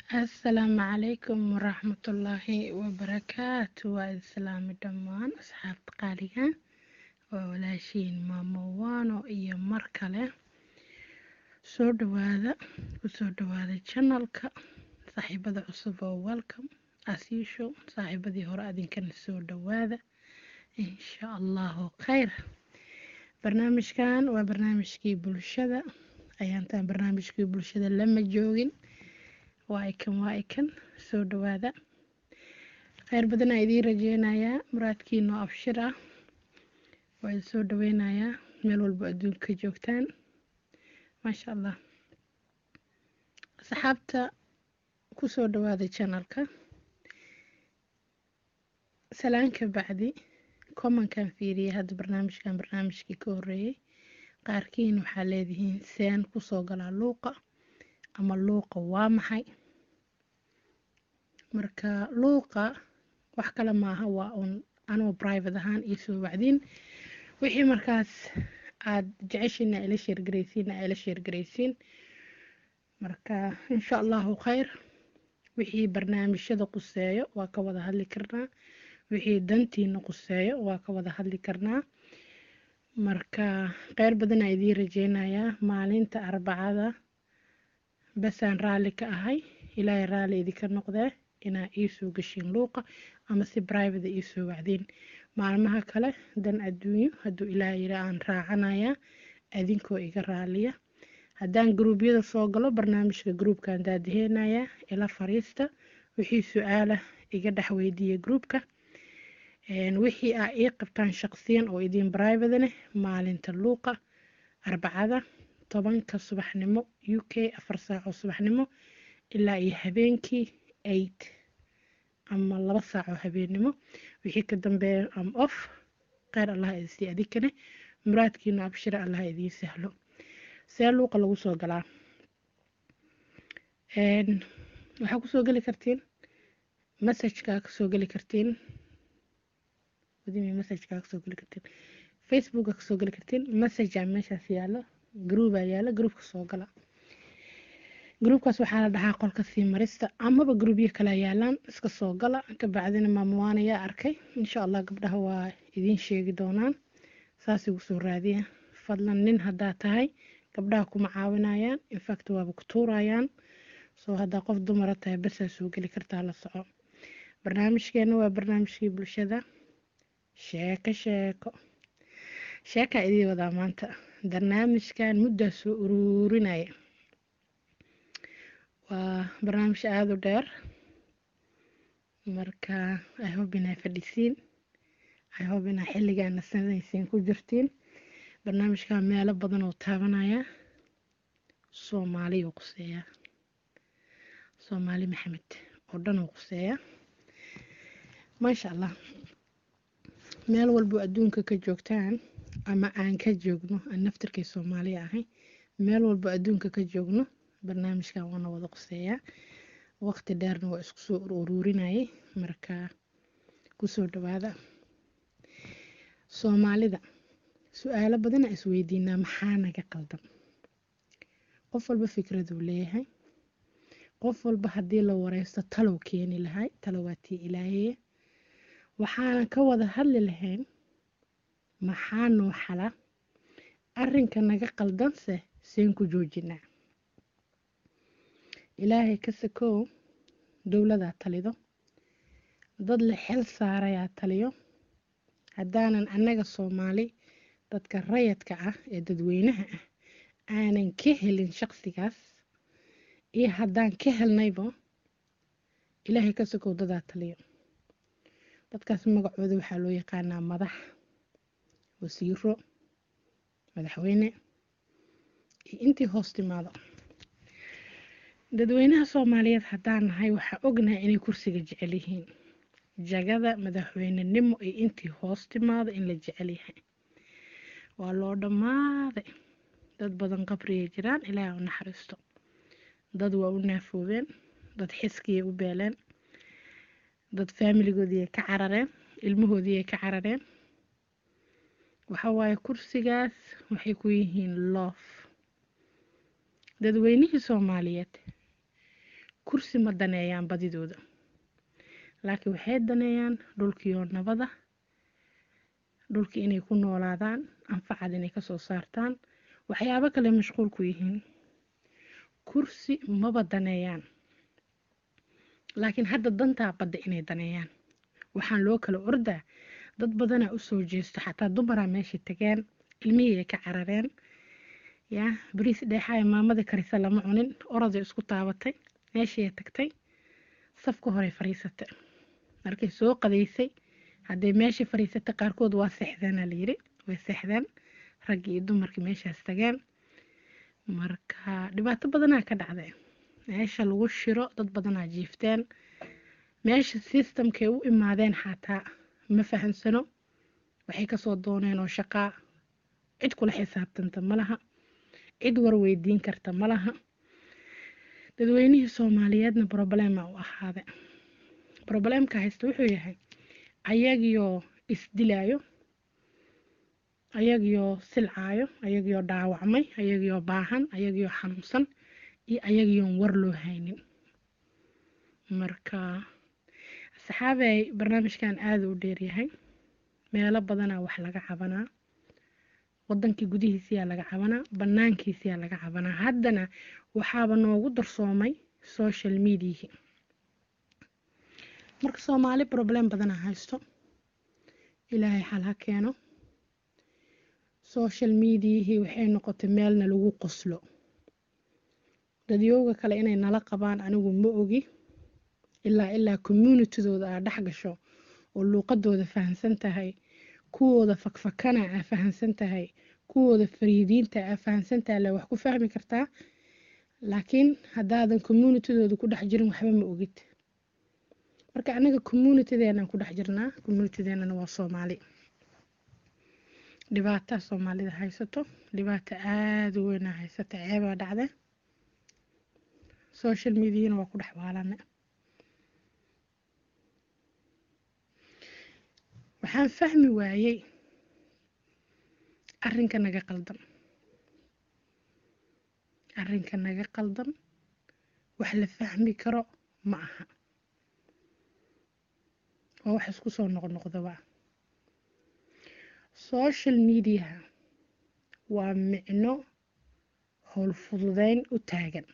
asalaamu calaykum waraxmatullaahi wabarakaatu waa islaami dhammaan asxaabta qaaliga waa walaashiin maamo waano iyo mar kale soo dhawaada kusoo dhawaada janalka saaxiibada cusub oo welcome asiisho saaxiibadii hore adinkana soo dhawaada insha allahu khayr barnaamijkan waa barnaamijkii bulshada ayaantaan barnaamijkii bulshada lama joogin waa ikan waa ikan soo dhawaada kheyr badanaa idiin rajeynayaa muraadkiinoo abshir ah waa idin soo dhaweynayaa meel walba adduunka joogtaan maasha allah asxaabta kusoo dhawaada janalka salaanka bacdi commonkan fiiriyay hadda barnaamijkan barnaamijkii ka horeeyey qaarkiin waxaa leedihiin seen kusoo galaa luuqa ama luuqa waa maxay marka luuqa wax kale maaha waa uun anoo private ahaan iyo soo wacdiin wixii markaas aada jeceshiin aa ila sheergaraysiin aa ila sheergaraysiin marka insha allahu khayr wixii barnaamijyada quseeyo waa ka wada hadli karnaa wixii dantiina quseeyo waa ka wada hadli karnaa marka kheyr badanaa idiin rajeynayaa maalinta arbacada basaan raalli ka ahay ilaahay raalli idinka noqdee inaa iisoo gashiin luuqa ama si brivate iisoo wacdiin maalmaha kale dan adduunyo hadduu ilaahay yidha aan raacanayaa adinkoo iga raaliya haddaan gruubyada soo galo barnaamijka gruubkaan daadiheenayaa ila fariista wixii su-aala iga dhex weydiiya gruubka wixii aa ii qabtaan shaqsiyan oo idiin brivadaneh maalinta luuqa arbacada tobanka subaxnimo u k afar saaco subaxnimo ilaa iyo habeenkii eight ama laba saaco habeennimo wixii ka dambeeya am off kheyr allah idinsii adinkane muraadkiina abshira allah idiin sahlo see luuqa lagu soo galaa waxaa kusoo geli kartiin messajkaa kasoo geli kartiin messajkaa kasoo geli kartiin facebooka kasoo geli kartiin messajaa meeshaas yaalo groupaa yaala groupka soo gala groupkaas waxaa la dhahaa qolka sii marista amaba groupyo kala yaalaan iska soo gala kabacdina maamuwaan ayaa arkay insha allah gabdhaha waa idiin sheegi doonaan saas igu soo raadiya fadlan nin haddaa tahay gabdhaha kuma caawinayaan infact waaba ku tuurayaan soo haddaa qof dumara tahay basaa soo geli kartaa la soco barnaamijkeena waa barnaamijkii bulshada sheeko sheeko sheekaa idii wadaa maanta barnaamijkan muddaa soo uruurinaya waa barnaamij aada u dheer marka ihob inaa fadhisiin ihob inaa xilligaana sanaysiin ku jirtiin barnaamijkan meelo badan oo taabanaya soomaaliyu quseeyaa soomaali maxamed oo dhan uu quseeyaa maasha allah meel walbo adduunka ka joogtaan ama aan ka joogno aan naftirkay soomaaliya ahay meel walbo adduunka ka joogno barnaamijkan waana wada quseeyaa waqti dheerna waa isku soo uruurinayay marka kusoo dhawaada soomaalida su-aalo badana isweydiinaa maxaa naga qaldan qof walba fikraduu leeyahay qof walba haddii la wareysto talow keeni lahay talowaatii ilaaheye waxaanan ka wada hadli lahayn maxaa noo xala arrinka naga qaldanse seen ku joojinaa ilaahay ka sakow dowladaa talido dad la xel saarayaa taliyo haddaanan annaga soomaali dadka rayadka ah ee dadweynaha ah aanan ka helin shaqsigaas iyo haddaan ka helnayba ilaahay ka sakow dadaa taliyo dadkaas magacooda waxaa loo yaqaanaa madax wasiiro madaxweyne iyo intii hoos timaado dadweynaha soomaaliyeed haddaan nahay waxaa ognahay inay kursiga jecel yihiin jagada madaxweynenimo iyo intii hoos timaado in la jecel yahay waa loo dhammaaday dad badan qabriyay jiraan ilaaha u naxariisto dad waa u naafoobeen dad xiskiyay u beeleen dad faamiligoodiiay ka carareen ilmahoodiiay ka carareen waxa waaye kursigaas waxay ku yihiin loof dadweynihii soomaaliyeed kursi ma daneeyaan badidooda laakiin waxay daneeyaan dhulkiioo nabada dhulkii inay ku noolaadaan anfacad inay kasoo saartaan waxyaabo kale mashquul ku yihiin kursi maba daneeyaan laakiin hadda dantaa badda inay daneeyaan waxaan loo kala ordaa dad badanaa usoo jeesto xataa dumaraa meesha tageen ilmihii ay ka carareen yaa bariis dheexaaya maamada karisa lama cunin oroday isku taabatay meeshii tagtay safka horey fariisatay markay soo qadaysay hadday meeshii fariisatay qaarkood waa seexdeenaa layiri way seexdeen raggii iyo dumarkii meeshaas tageen marka dhibaato badanaa ka dhacday meesha lagu shiro dad badanaa jiifteen meesha systemkay u imaadeen xataa ma fahamsano waxay kasoo dooneen oo shaqaa cid kula xisaabtanta malaha cid warweydiin karta malaha dadweynihii soomaaliyeedna broblema u ahaade broblemka haysta wuxuu yahay ayagiyo isdilaayo ayagiyo silcaayo ayagiyo dhaawacmay ayagiyo baahan ayagiyo xanuunsan iyo ayagiyoon war loo haynin marka saxaabey barnaamijkan aada u dheeryahay meelo badanaa wax laga cabanaa wadankii gudihiisiyaa laga cabanaa banaankiisiyaa laga cabanaa haddana waxaaba noogu darsoomay social mediahi marka soomaali problem badanaa haysto ilaahay xal ha keeno social mediahii waxay noqotay meelna lagu qoslo dadyooga kale inay nala qabaan anigu ma ogi ilaa ilaa communitydooda aa dhex gasho oo luuqadooda fahamsan tahay kuwooda fakfakana aa fahamsan tahay kuwooda fariidiinta aa fahamsan tahay le wax ku fahmi kartaa laakiin haddaadan communitydooda ku dhex jirin waxba ma ogid marka anaga communitydeenaan ku dhex jirnaa communitydeenana waa soomaali dhibaataa soomaalida haysato dhibaato aada u weynaa haysata ceebaa dhacde social mediana waa ku dhex waalane waxaan fahmi waayey arrinka naga qaldan arrinka naga qaldan wax la fahmi karo ma aha waa wax isku soo noqnoqdaba social mediaha waa micno howlfududeyn u taagan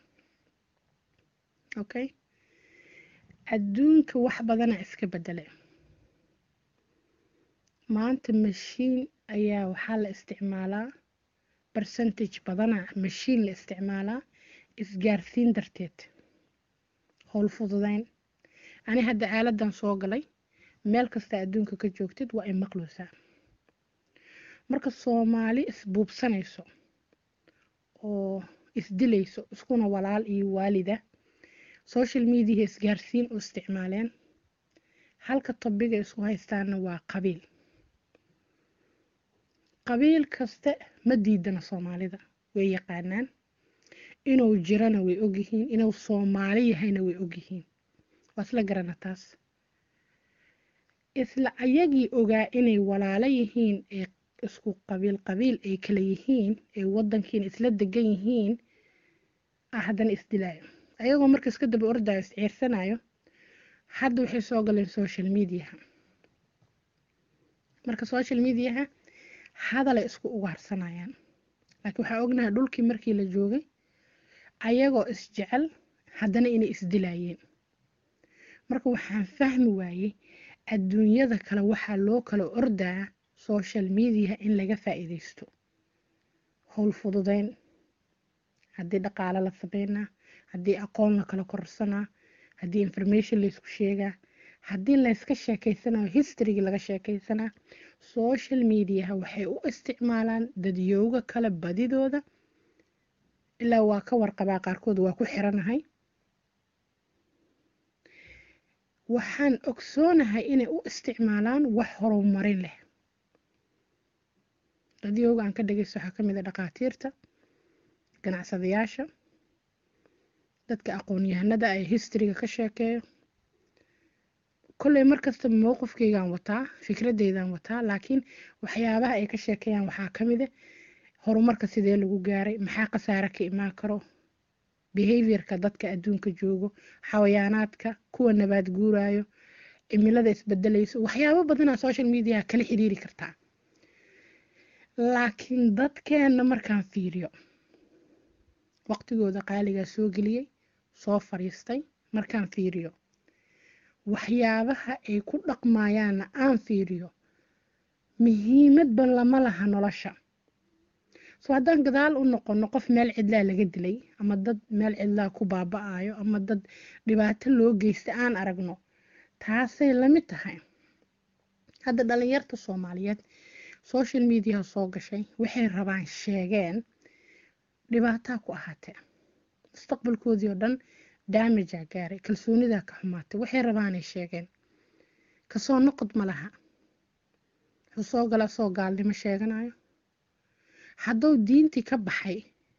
okay adduunka wax badana iska bedele maanta mashiin ayaa waxaa la isticmaalaa percentage badana mashiin la isticmaalaa isgaarsiin darteed howl fududeyn ani hadda aaladan soo galay meel kasta adduunka ka joogtid waa ay maqloosaa marka soomaali isbuubsanayso oo isdilayso iskuna walaal iyo waalida social mediaha isgaarsiin u isticmaaleen halka tobiga isku haystaana waa qabiil qabiil kaste ma diidana soomaalida way yaqaanaan inuu jirana way ogyihiin inuu soomaali yahayna way ogyihiin waa isla garana taas isla ayagii ogaa inay walaalo yihiin ee isku qabiil qabiil ay kala yihiin ee wadankiina isla degan yihiin haddana isdilaayo ayagoo marka iska daba ordayo isciirsanayo hadda waxay soo galeen social mediaha marka social mediaha hadalay isku ugaarsanayaan laakiin waxaa ognahay dhulkii markii la joogay ayagoo isjecel haddana inay isdilayeen marka waxaan fahmi waayey adduunyada kale waxaa loo kala ordaa social mediaha in laga faa-iideysto howl fududeyn haddii dhaqaale la sameynaa haddii aqoon la kala korsanaa haddii information laysku sheegaa haddii layska sheekeysanayo historygii laga sheekeysanaa social mediaha waxay u isticmaalaan dadyooga kale badidooda ilaa waa ka warqabaa qaarkood waa ku xiranahay waxaan ogsoonahay inay u isticmaalaan wax horumarin leh dadyooga aan ka dhageysto waxaa kamid a dhaqaatiirta ganacsadayaasha dadka aqoon-yahanada ay historyga ka sheekeeyo kolley markasta mowqifkeygaan wataa fikradeydan wataa laakiin waxyaabaha ay ka sheekeeyaan waxaa kamid a horumarka sidee lagu gaaray maxaa khasaare ka imaan karo behaviorka dadka adduunka joogo xawayaanaadka kuwa nabaad guurayo cimilada isbedelayso waxyaabo badanaa social mediaha kala xiriiri kartaa laakiin dadkeenna markaan fiiriyo waqtigooda qaaligaa soo geliyey soo fariistay markaan fiiriyo waxyaabaha ay ku dhaqmayaanna aan fiiriyo muhiimadba lama laha nolosha soo haddaan gadaal u noqono qof meel cidlaa laga dilay ama dad meel cidlaa ku baaba-ayo ama dad dhibaato loo geysta aan aragno taasay lamid tahay hadda dhalinyarta soomaaliyeed social mediaha soo gashay waxay rabaan sheegeen dhibaataa ku ahaatee mustaqbalkoodii oo dhan daamajaa gaaray kalsoonidaa ka xumaatay waxay rabaanay sheegeen kasoo noqod ma laha wuxuu soo gala soo gaalnimo sheeganayo hadduu diintii ka baxay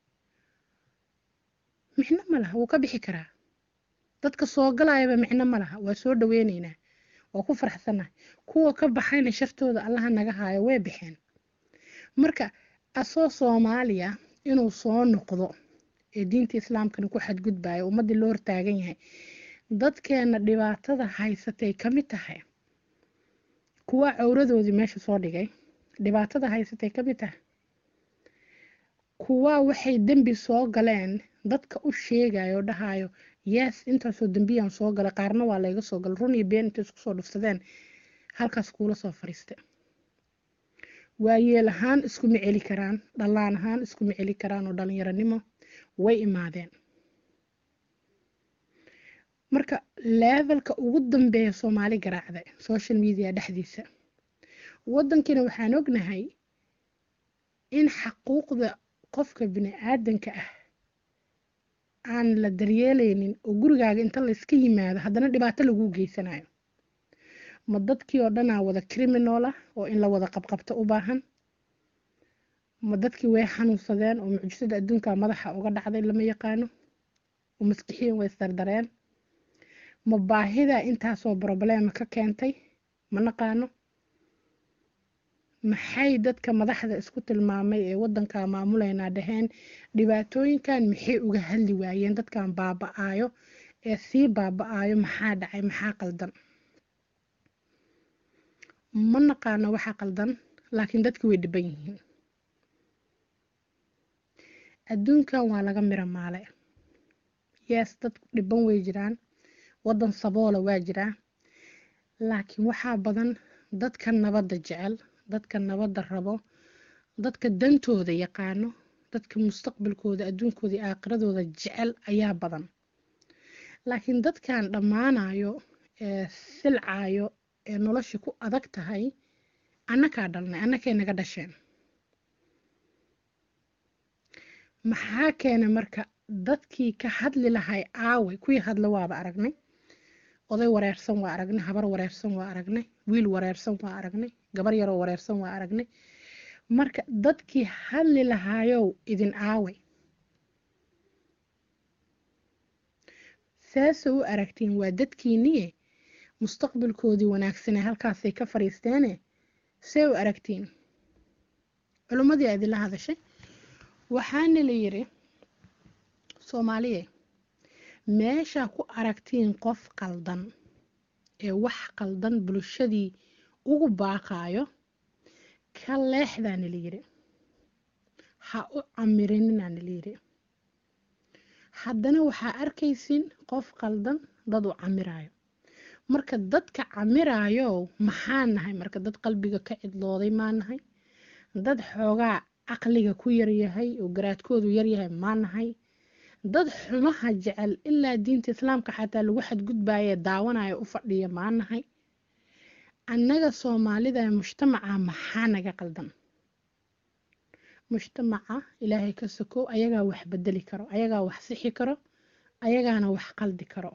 micno ma laha wuu ka bixi karaa dadka soo galayaba micno ma laha waa soo dhaweyneynaa waa ku faraxsanahay kuwa ka baxayna shartooda allaha naga haayo way baxeen marka asoo soomaaliya inuu soo noqdo ee diinta islaamkana ku xadgudbayo ummaddii loo hortaagan yahay dadkeena dhibaatada haysatay ka mid tahay kuwa cawradoodii meesha soo dhigay dhibaatada haysatay ka mid tahay kuwa waxay dembi soo galeen dadka u sheegayo dhahayo yes intaasoo dembiyaan soo galay qaarna waa layga soo galay run iyo been intay isku soo dhufsadeen halkaas kuula soo fariistay waayeel ahaan iskuma celi karaan dhallaan ahaan iskuma celi karaan oo dhalinyaronimo way imaadeen marka levelka ugu dambeeya soomaali garaacda social media dhexdiisa waddankiina waxaan ognahay in xaquuqda qofka bini aadanka ah aan la daryeelaynin oo gurigaaga inta layska yimaado haddana dhibaato laguu geysanayo ma dadkii oo dhanaa wada criminal ah oo in la wada qabqabto u baahan ma dadkii way xanuunsadeen oo mucjisada adduunka madaxa uga dhacday lama yaqaano oo maskixiin way sardareen ma baahida intaasoo problema ka keentay ma naqaano maxay dadka madaxda isku tilmaamay ee wadanka maamulaynaa dhaheen dhibaatooyinkan maxay uga hadli waayeen dadkan baaba-aayo ee sii baaba-aayo maxaa dhacay maxaa qaldan ma naqaano waxaa qaldan laakiin dadki way dhiban yihiin adduunkan waa laga miro maale yes dad dhiban way jiraan waddan saboola waa jiraa laakiin waxaa badan dadka nabadda jecel dadka nabadda rabo dadka dantooda yaqaano dadka mustaqbalkooda adduunkooda iyo aakhiradooda jecel ayaa badan laakiin dadkan dhammaanayo ee silcayo ee nolosha ku adag tahay annakaa dhalnay annakay naga dhasheen maxaa keenay marka dadkii ka hadli lahay aaway kuwii hadla waaba aragnay oday wareersan waa aragnay habar wareersan waa aragnay wiil wareersan waa aragnay gabar yaroo wareersan waa aragnay marka dadkii hadli lahaayow idin aaway saase u aragtiin waa dadkiiniye mustaqbalkoodii wanaagsane halkaasay ka fadhiisteene see u aragtiin culimmadii a idinla hadashay waxaana la yiri soomaaliye meeshaa ku aragtiin qof qaldan ee wax qaldan bulshadii ugu baaqaayo ka leexdaana la yiri ha u camirininaana la yiri haddana waxaa arkaysin qof qaldan dad u camirayo marka dadka camiraayo maxaa nahay marka dad qalbiga ka cidlooday maa nahay dad xoogaa caqliga ku yaryahay oo garaadkoodu yaryahay maa nahay dad xumaha jecel ilaa diinta islaamka xataa lagu xadgudbaye daawanaya u fadhiya maa nahay annaga soomaalida ee mujtamaca maxaa naga qaldan mujtamaca ilaahay ka sokow ayagaa wax bedeli karo ayagaa wax sixi karo ayagaana wax qaldi karo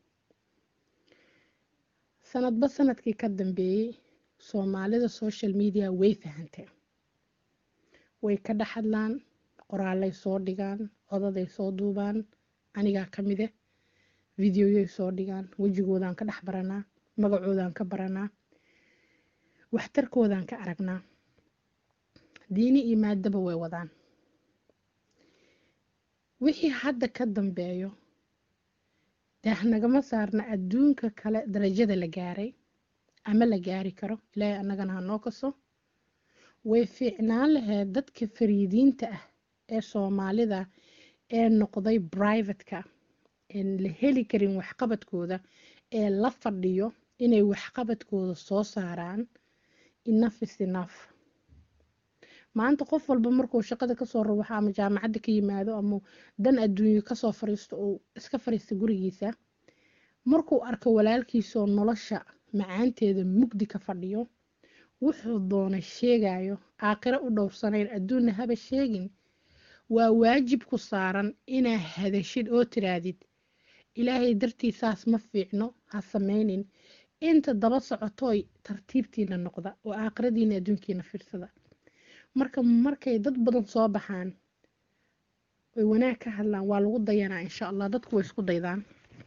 sanadba sanadkii ka dambeeyey soomaalida social media way fahanteen way ka dhex hadlaan qoraalay soo dhigaan codaday soo duubaan anigaa ka mide videoyay soo dhigaan wejigoodaan ka dhex baranaa magacoodaan ka baranaa waxtarkoodaan ka aragnaa diini iyo maadaba way wadaan wixii hadda ka dambeeyo daah nagama saarna adduunka kale darajada la gaaray ama la gaari karo ilaahay annagana ha noo kaso way fiicnaan lahayd dadka fariidiinta ah ee soomaalida ee noqday brivatka een la heli karin waxqabadkooda ee la fadhiyo inay waxqabadkooda soo saaraan enough is enough maanta qof walba markuu shaqada kasoo rawaxo ama jaamacadda ka yimaado ama dan adduunyo kasoo fariisto uu iska fariista gurigiisa markuu arko walaalkiisoo nolosha macaanteeda mugdi ka fadhiyo wuxuu doonay sheegayo aakhiro u dhowrsanayn adduunna haba sheegin waa waajib ku saaran inaa hadashid oo tiraadid ilaahay dartii saas ma fiicno ha samaynin inta daba socotooy tartiibtiina noqda oo aakhiradiina adduunkiina fiirsada marka markay dad badan soo baxaan oy wanaag ka hadlaan waa lagu dayanaa insha allah dadku way isku daydaan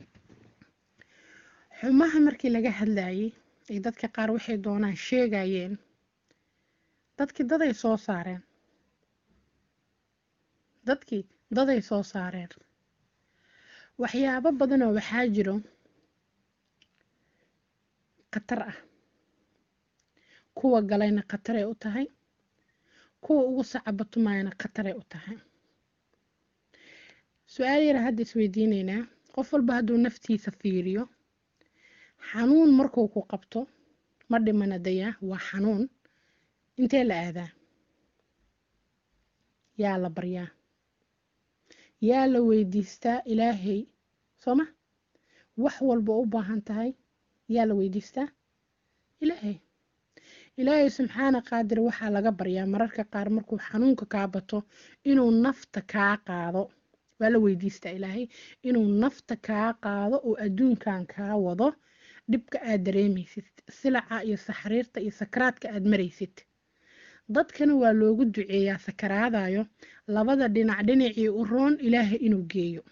xumaha markii laga hadlayay ay dadka qaar waxay doonaan sheegayeen dadkii daday soo saareen dadkii daday soo saareen waxyaabo badanoo waxaa jiro khatar ah kuwa galayna khataray u tahay kuwa ugu sacabatumayana khataray u tahay su-aal yara hadda isweydiineynaa qof walba hadduu naftiisa fiiriyo xanuun markuu ku qabto ma dhimana dayaa waa xanuun intee la aadaa yaa la baryaa yaa la weydiistaa ilaahay sooma wax walba u baahan tahay yaa la weydiistaa ilaahay ilaahay subxaana qaadir waxaa laga baryaa mararka qaar markuu xanuunka kaa bato inuu nafta kaa qaado waa la weydiistaa ilaahay inuu nafta kaa qaado oo adduunkan kaa wado dhibka aad dareemaysid silaca iyo saxriirta iyo sakaraadka aad maraysid dadkana waa loogu duceeyaa sakaraadayo labada dhinac dhinacii u roon ilaahay inuu geeyo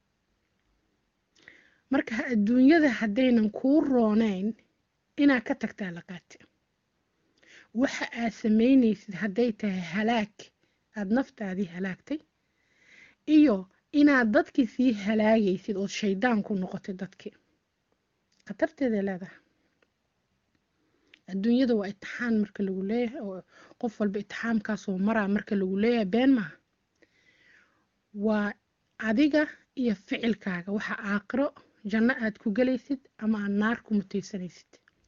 marka adduunyada haddaynan kuu roonayn inaad ka tagtaa laqaati waxa aad samaynaysid hadday tahay halaag aada naftaadii halaagtay iyo inaad dadkii sii halaagaysid ood shaydaan ku noqotay dadkii khatarteeday leedahay adduunyada waa itixaan marka lagu leeyahay oo qof walba itixaamkaasoo maraa marka lagu leeyahay been maaha waa adiga iyo ficilkaaga waxa aakhiro janno aad ku gelaysid ama aad naar ku mutaysanaysid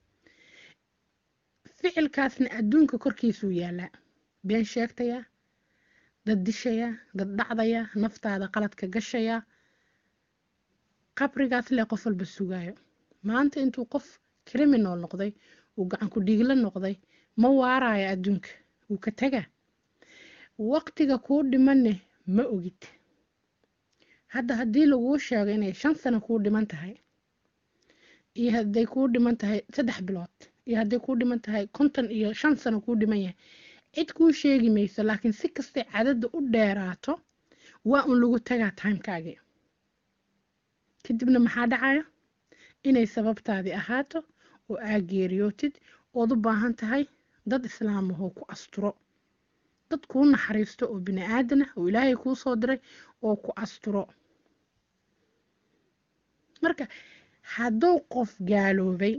ficilkaasna adduunka korkiisuu yaalaa been sheegtaya dad dishaya dad dhacdaya naftaada qaladka gashaya qabrigaas lee qof walba sugaayo maanta intuu qof criminal noqday uu gacan ku dhiigla noqday ma waaraayo adduunka wuu ka tagaa waqtiga kuu dhimanne ma ogid hadda haddii laguu sheego inay shan sano kuu dhiman tahay iyo hadday kuu dhiman tahay saddex bilood iyo hadday kuu dhiman tahay konton iyo shan sano kuu dhiman yahay cid kuu sheegi mayso laakiin si kastay cadadda u dheeraato waa un lagu tagaa timekaagii kadibna maxaa dhacayo inay sababtaadii ahaato oo aa geeriyootid ood u baahan tahay dad islaamahoo ku asturo dad kuu naxariisto oo bini aadanah oo ilaahay kuu soo diray oo ku asturo marka hadduu qof gaaloobay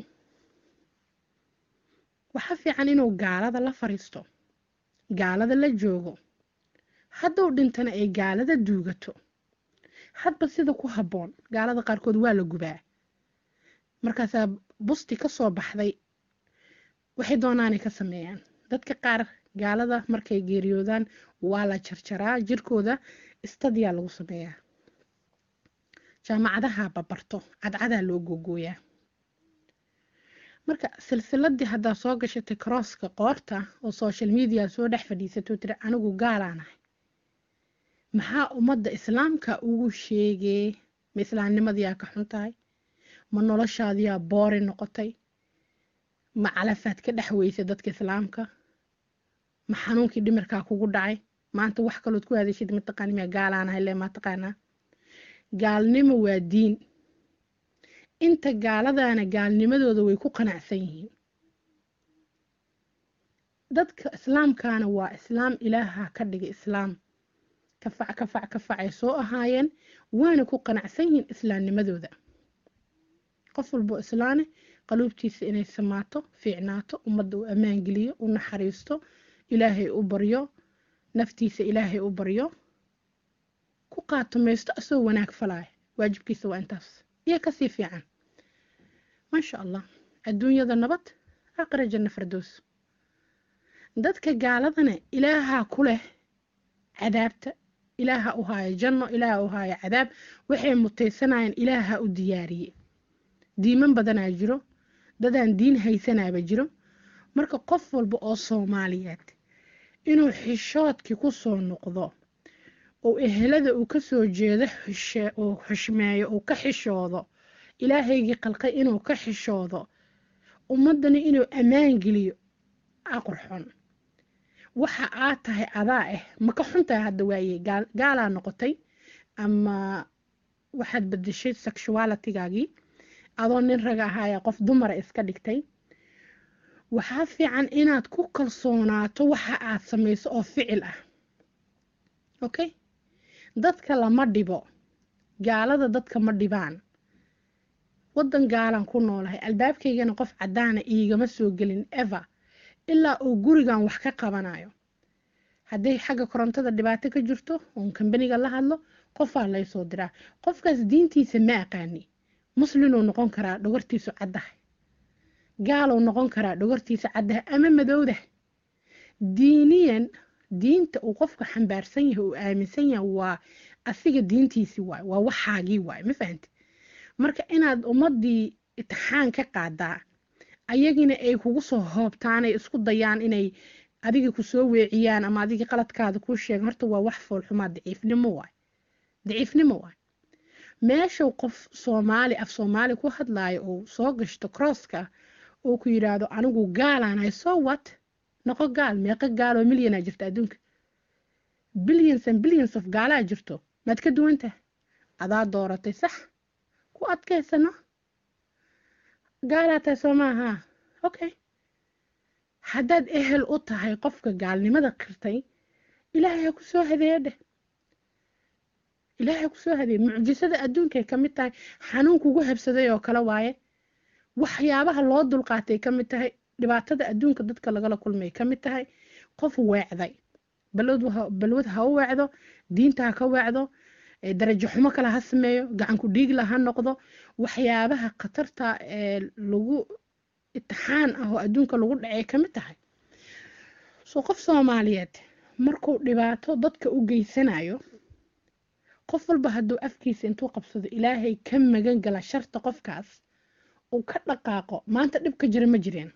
waxa fiican inuu gaalada la fariisto gaalada la joogo hadduu dhintana ay gaalada duugato hadba sida ku habboon gaalada qaarkood waa la gubaa markaasaa busti ka soo baxday waxay doonaanay ka sameeyaan dadka qaar gaalada markay geeriyoodaan waa la jarjaraa jirkooda istadiyaa lagu sameeyaa jaamacadaha babarto cadcadaa loo googooyaa marka silsiladii haddaa soo gashatay crosska qoorta oo social media soo dhex fadhiisato tiri anigu gaalaanahay maxaa ummadda islaamka ugu sheegee ma islaamnimadiyaa ka xun tahay ma noloshaadiyaa boori noqotay ma calafaad ka dhex weysay dadka islaamka ma xanuunkii dhimirkaa kugu dhacay maanta wax kalood ku hadashid mataqaani miyaa gaalaanahay le maa taqaanaa gaalnimo waa diin inta gaaladaana gaalnimadooda way ku qanacsan yihiin dadka islaamkaana waa islaam ilaaha ka dhigay islaam kafac kafac kafac ay soo ahaayeen waana ku qanacsan yihiin islaamnimadooda qof walboo islaane qaluubtiisa inay samaato fiicnaato ummadda uu ammaan geliyo u naxariisto ilaahay u baryo naftiisa ilaahay u baryo ku qaatumaysto asoo wanaag falaya waajibkiisa waa intaas iyo kasii fiican maasha allah adduunyada nabad aakhira janna fardoos dadka gaaladana ilaahaa ku leh cadaabta ilaaha u haaya janno ilaaha u haaya cadaab waxay mutaysanayeen ilaaha u diyaariye diiman badanaa jiro dadaan diin haysanaaba jiro marka qof walba oo soomaaliyeed inuu xishoodkii ku soo noqdo oo ehelada uu ka soo jeedo uu xushmeeyo uu ka xishoodo ilaahaygii qalqay inuu ka xishoodo ummaddana inuu ammaan geliyo aqurxon waxa aad tahay adaa ah ma ka xuntahay hadda waaye gaalaa noqotay ama waxaad bedeshay sexualitygaagii adoo nin raga ahaaya qof dumara iska dhigtay waxaa fiican inaad ku kalsoonaato waxa aad samayso oo ficil ah okay dadka lama dhibo gaalada dadka ma dhibaan waddan gaalan ku noolahay albaabkaygana qof caddaana iigama soo gelin ever ilaa uu gurigan wax ka qabanayo hadday xagga korontada dhibaato ka jirto oon kambaniga la hadlo qofaa laysoo diraa qofkaas diintiisa ma aqaani muslinuu noqon karaa dhogortiisu caddahay gaaluu noqon karaa dhogortiisa caddahay ama madowdah diiniyan diinta uu qofka xambaarsan yahay uu aaminsan yahay waa asiga diintiisii waay waa waxaagii waay ma fahanti marka inaad ummaddii itixaan ka qaadaa ayagina ay kugu soo hoobtaanay isku dayaan inay adiga kusoo weeciyaan ama adiga qaladkaada kuu sheegan horta waa wax foolxumaa daciifnimo waay daciifnimo waay meeshuu qof soomaali af soomaali ku hadlaayo uu soo gashto crosska uu ku yidhaahdo anigu gaalaanahay soo wat noqo gaal meeqa gaal oo milyanaa jirta adduunka billions and billions of gaalaa jirto maad ka duwantaha adaa dooratay sax ku adkaysano gaalaa tahay soo maaha okay haddaad ehel u tahay qofka gaalnimada qirtay ilaahay ha ku soo hadeeyo dheh ilaahay ha ku soo hadeeyo mucjisada adduunkay ka mid tahay xanuun kugu habsaday oo kale waaye waxyaabaha loo dulqaatay ka mid tahay dhibaatada adduunka dadka lagala kulmay ka mid tahay qof weecday balwad ha u weecdo diinta ha ka weecdo darajo xumo kale ha sameeyo gacanku dhiigla ha noqdo waxyaabaha khatarta ee lagu itixaan ah oo adduunka lagu dhacay ka mid tahay soo qof soomaaliyeed markuu dhibaato dadka u geysanayo qof walba hadduu afkiisa intuu qabsado ilaahay ka magan gala sharta qofkaas uu ka dhaqaaqo maanta dhib ka jira ma jireen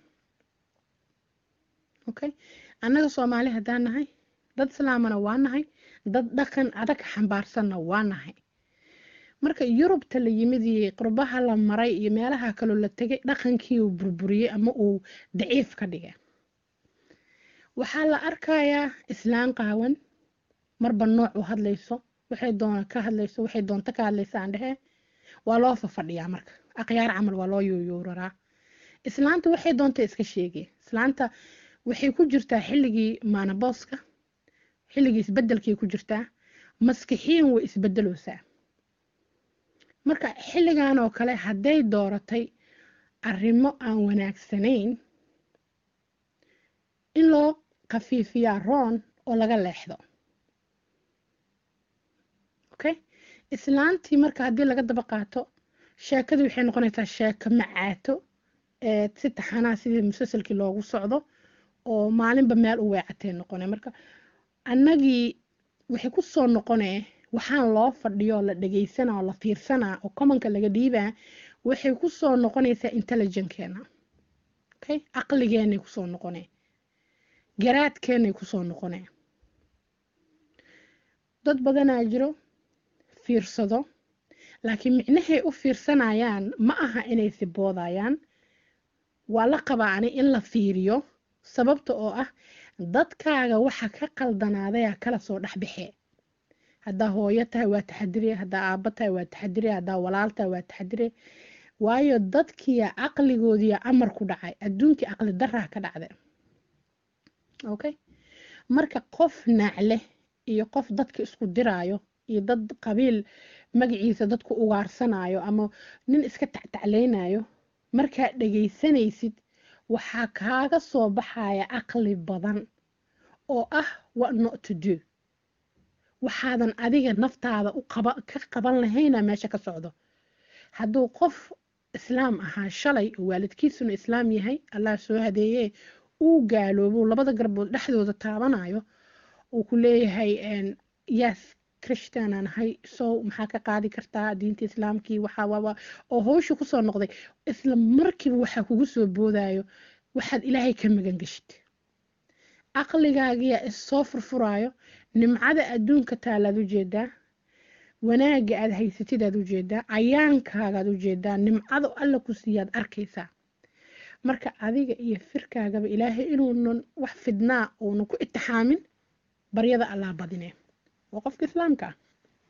okay annaga soomaali haddaan nahay dad islaamana waa nahay dad dhaqan adag xambaarsanna waa nahay marka yurubta la yimid iyo qurbaha la maray iyo meelaha kaloo la tegay dhaqankii uu burburiyey ama uu daciif ka dhigay waxaa la arkayaa islaan qaawan marba nooc u hadlayso waxay doona ka hadlayso waxay doonto ka hadlaysa aan dhehe waa loo fafadhiyaa marka aqyaar camal waa loo yuuyuuraraa islaanta waxay doonta iska sheegay islaanta waxay ku jirtaa xilligii maanabooska xilligii isbedelkii ku jirtaa maskixiin way isbedeloosaa marka xilligan oo kale hadday dooratay arrimo aan wanaagsanayn in loo khafiifiyaa roon oo laga leexdo okay islaantii marka haddii laga daba qaato sheekadii waxay noqonaysaa sheeko macaato ee si taxanaa sidii musalsalkii loogu socdo oo maalinba meel u weecatay noqone marka annagii waxay ku soo noqonee waxaan loo fadhiyo la dhageysanaa oo la fiirsanaa oo commonka laga dhiibaa waxay ku soo noqonaysaa intelligenkeena okay caqligeenay kusoo noqonee garaadkeenay kusoo noqonee dad badanaa jiro fiirsado laakiin micnahay u fiirsanayaan ma aha inay siboodayaan waa la qabaa ani in la fiiriyo sababta oo ah dadkaaga waxa ka qaldanaadaya kala soo dhexbaxee haddaa hooyo tahay waa taxadire haddaa aabbo tahay waa taxadire haddaa walaal tahay waa taxadire waayo dadkiya caqligoodiya amar ku dhacay adduunkii caqli daraa ka dhacda okay marka qof naacle iyo qof dadka isku diraayo iyo dad qabiil magaciisa dadku ugaarsanayo ama nin iska tactaclaynayo markaad dhegaysanaysid waxaa kaaga soo baxaya caqli badan oo ah what not to do waxaadan adiga naftaada u qaba ka qaban lahayna meesha ka socdo hadduu qof islaam ahaa shalay oo waalidkiisuna islaam yahay allah soo hadeeye uu gaaloobo labada garbood dhexdooda taabanayo uu ku leeyahay yes christianaan ahay sow maxaa ka qaadi kartaa diinta islaamkii waxaa oo howsha kusoo noqday isla markiiba waxaa kugu soo boodayo waxaad ilaahay ka magan geshid caqligaagiyaa issoo furfuraayo nimcada adduunka taalaad ujeedaa wanaagga aad haysatid aad ujeedaa cayaankaagaad ujeedaa nimcada alla ku siiyaad arkaysaa marka adiga iyo firkaagaba ilaahay inuunan wax fidnaa uunan ku itixaamin baryada allaa badine waa qofka islaamka ah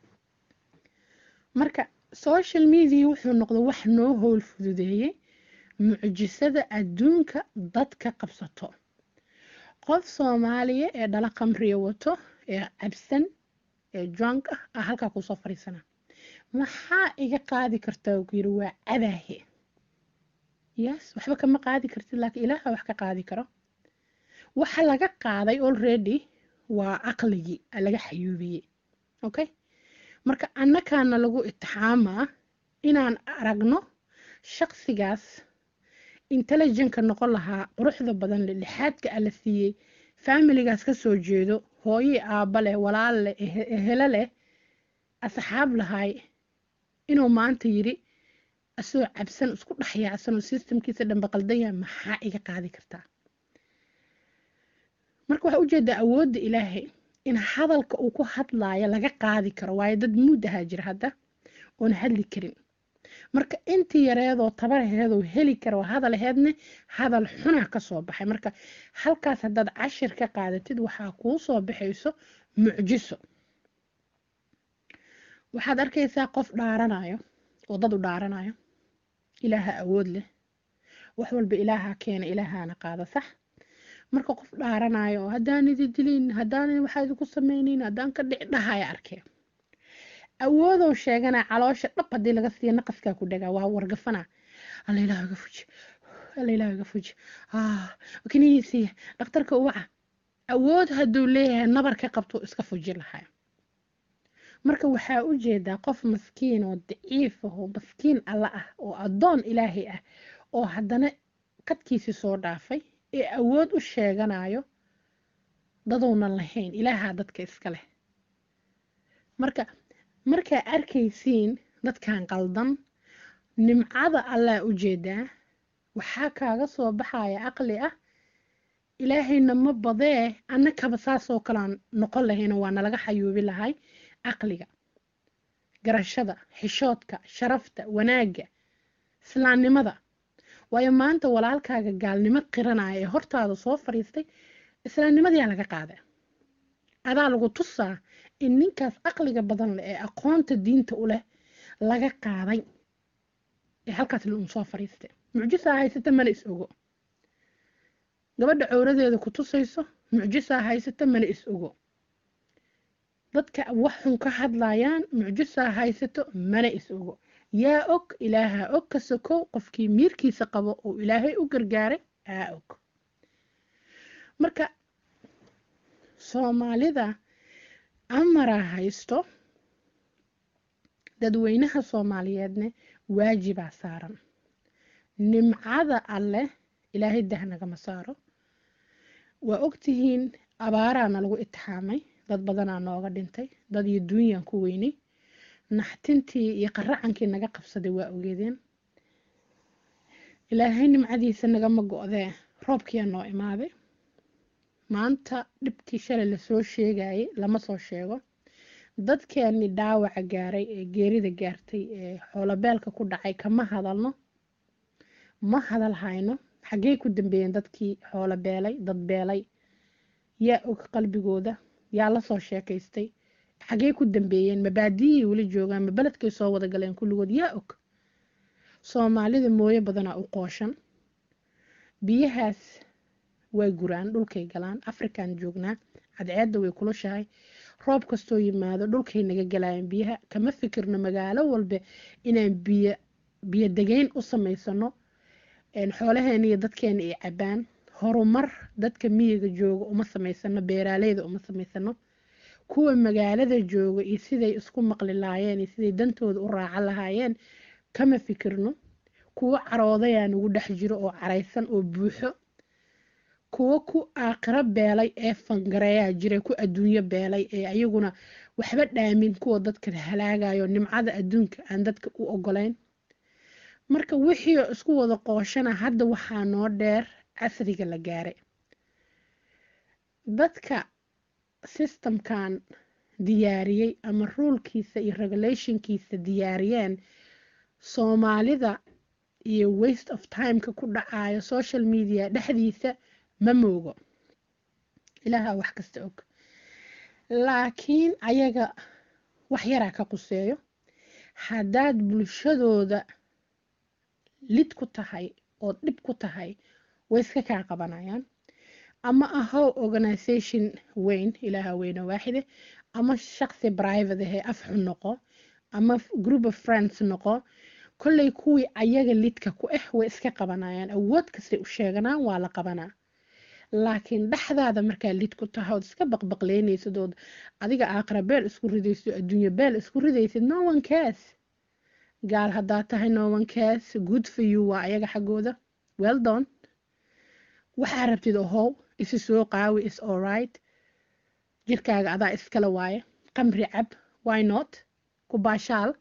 marka social media wuxuu noqday wax noo howl fududeeyey mucjisada adduunka dadka qabsato qof soomaaliya ee dhala qamriya wato ee cabsan ee drunk ah ah halkaa kuusoo fadhiisana maxaa iga qaadi kartaa ku yiri waa cadaahe yes waxba kama qaadi kartid laakiin ilaaha wax ka qaadi karo waxa laga qaaday already waa caqligii laga xayuubiyey okay marka annakaana lagu itixaamaa inaan aragno shaqsigaas intelligentka noqon lahaa quruxda badan leh lixaadka alla siiyey faamiligaas ka soo jeedo hooye aabba leh walaal leh ehelo leh asxaab lahay inuu maanta yiri asoo cabsan isku dhexyaacsan oo systemkiisa dhanba qaldan yahay maxaa iga qaadi kartaa marka waxaa ujeedaa awoodda ilaahay in hadalka uu ku hadlaayo laga qaadi karo waayo dad muud ahaa jira hadda oon hadli karin marka intii yareedoo tabaraheedoo heli karo hadal aheedne hadal xuna ka soo baxay marka halkaas haddaad cashir ka qaadatid waxaa kuu soo baxayso mucjiso waxaad arkaysaa qof dhaaranayo oo dad u dhaaranayo ilaaha awood leh wax walba ilaaha keena ilaahaana qaada sax marka qof dhaaranayo oo haddaan idi dilin haddaan waxaa idinku samaynayn haddaan ka dhic dhahaya arkee awoodou sheegana caloosha dhab haddii laga siiya naqaskaa ku dhagaa waa wargafana alla ilaah iga fuji alla ilaah iga fuji kinihiisiya dhakhtarka uwaca awood hadduu leeyahay nabar ka qabto iska fuji lahaa marka waxaa u jeedaa qof maskiin oo daciif ah oo maskiin alla ah oo addoon ilaahay ah oo haddana qadkiisii soo dhaafay ee awood u sheeganayo dadounan lahayn ilaahaa dadka iska leh marka markaa arkaysiin dadkan qaldan nimcada allaa u jeedaa waxaa kaaga soo baxaya caqli ah ilaahayna ma badee annakaba saasoo kalean noqon lahayna waa nalaga xayuubi lahay caqliga garashada xishoodka sharafta wanaagga islaamnimada waayo maanta walaalkaaga gaalnimo qiranaya ee hortaada soo fadhiistay islaamnimadiyaa laga qaada adaa lagu tusaa in ninkaas caqliga badan leh ee aqoonta diinta u leh laga qaaday ee halkaas un soo fadhiistay mucjisaa haysata mana is ogo gabadha cowradeeda ku tusayso mucjisaa haysata mana is ogo dadka wax xun ka hadlayaan mucjisaa haysato mana is ogo yaa og ilaahaa og ka sokow qofkii miirkiisa qabo oo ilaahay u gargaaray aa og marka soomaalida amaraa haysto dadweynaha soomaaliyeedne waajibaa saaran nimcada alleh ilaahay dah nagama saaro waa ogtihiin abaaraana lagu itixaamay dad badanaa nooga dhintay dad iyo duunyaan ku weynay naxtintii iyo qaracankii naga qabsaday waa ogeedeen ilaahay nimcadiisa nagama go-dee roobkiyaa noo imaaday maanta dhibkii shalay lasoo sheegayay lama soo sheego dadkeeni dhaawaca gaaray ee geerida gaartay ee xoolobeelka ku dhacay kama hadalno ma hadal hayno xaggey ku dambeeyeen dadkii xoolo beelay dad beelay yaa og qalbigooda yaa lasoo sheekaystay xaggey ku dambeeyeen mabaadiyay weli joogaan ma beledkay soo wada galeen kulligood yaa og soomaalida mooyo badanaa u qooshan biyahaas way guraan dhulkay galaan afrikan joognaa cadceedda way kulushahay roob kastoo yimaado dhulkay naga galayaan biyaha kama fikirno magaalo walba inaan biyo biyo degeyn u samaysano xoolaheena iyo dadkeena ay cabaan horumar dadka miyiga jooga uma samaysano beeraaleyda uma samaysano kuwa magaalada jooga iyo siday isku maqli lahaayeen iyo siday dantooda u raacan lahaayeen kama fikirno kuwo caroodayaa nagu dhex jiro oo caraysan oo buuxo kuwo ku aakhiro beelay ee fangareeyaa jira ku adduunyo beelay ee ayaguna waxba dhaamin kuwa dadka halaagayo nimcada adduunka aan dadka u ogolayn marka wixii isku wada qooshana hadda waxaa noo dheer casriga la gaaray dadka systemkan diyaariyey ama ruulkiisa iyo regulationkiisa diyaariyeen soomaalida iyo waste of timeka ku dhacayo social media dhexdiisa ma moogo ilaaha wax kasta og laakiin ayaga wax yaraa ka quseeyo haddaad bulshadooda lid ku tahay oo dhib ku tahay way iska kaa qabanayaan ama ahow organisation weyn ilaaha weyne waaxide ama shaqsi private ahee afxun noqo ama group of friends noqo kolley kuwii ayaga lidka ku ah way iska qabanayaan awood kastay u sheeganaan waa la qabanaa laakiin dhexdaada markaa lid ku tahay ood iska baqbaqleynaysid ood adiga aakhira beel isku ridaysid adduunyo beel isku ridaysid no one cares gaal haddaad tahay no one cares good for you waa ayaga xaggooda well done waxaa rabtid ohow isi soo qaawi is alright jirkaaga adaa iskala waaye qamri cab why not ku baashaal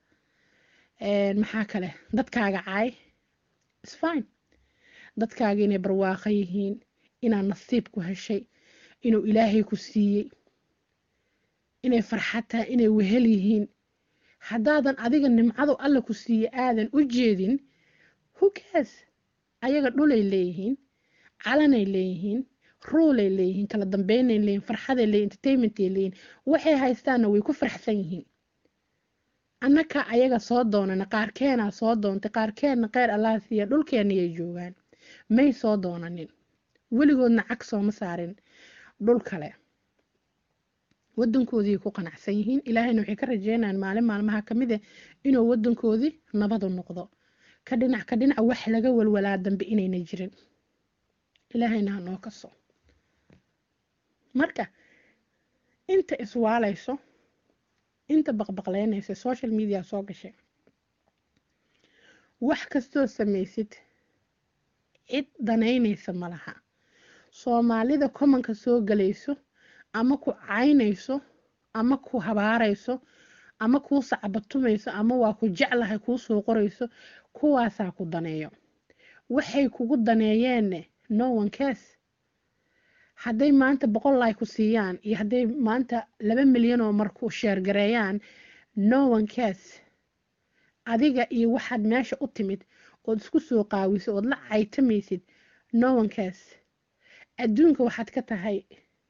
maxaa kale dadkaaga caay is fine dadkaaga inay barwaaqo yihiin inaad nasiib ku heshay inuu ilaahay ku siiyey inay farxad tahay inay wehel yihiin haddaadan adiga nimcadu alla ku siiye aadan u jeedin hugaas ayaga dhulay leeyihiin calanay leeyihiin ruulay leeyihiin kala dambeynay leeyihin farxaday leeyihin entertainmentay leeyihin waxay haystaanna way ku farxsan yihiin annaka ayaga soo doonana qaarkeenaa soo doontay qaarkeenna qeyr allaha siiya dhulkeenayay joogaan may soo doonanin weligoodna cag sooma saarin dhul kale wadankoodii ku qanacsan yihiin ilaahayna waxay ka rajeynayaan maalin maalmaha ka mid ah inuu wadankoodii nabadu noqdo ka dhinac ka dhinac wax laga walwalaa dambe inayna jirin ilaahayna ha noo kaso marka inta iswaalayso inta baqbaqleynaysa social media soo gashay wax kastoo samaysid cid danaynaysa ma laha soomaalida commonka soo galayso ama ku caynayso ama ku habaarayso ama kuu sacbatumayso ama waa ku jeclahay kuu soo qorayso kuwaasaa ku daneeyo waxay kugu daneeyeenne no one cares hadday maanta boqol lay ku siiyaan iyo hadday maanta laba milyan oo marku sheergareeyaan no one cares adiga iyo waxaad meesha u timid ood isku soo qaawiso ood la caytamaysid no one cares adduunka waxaad ka tahay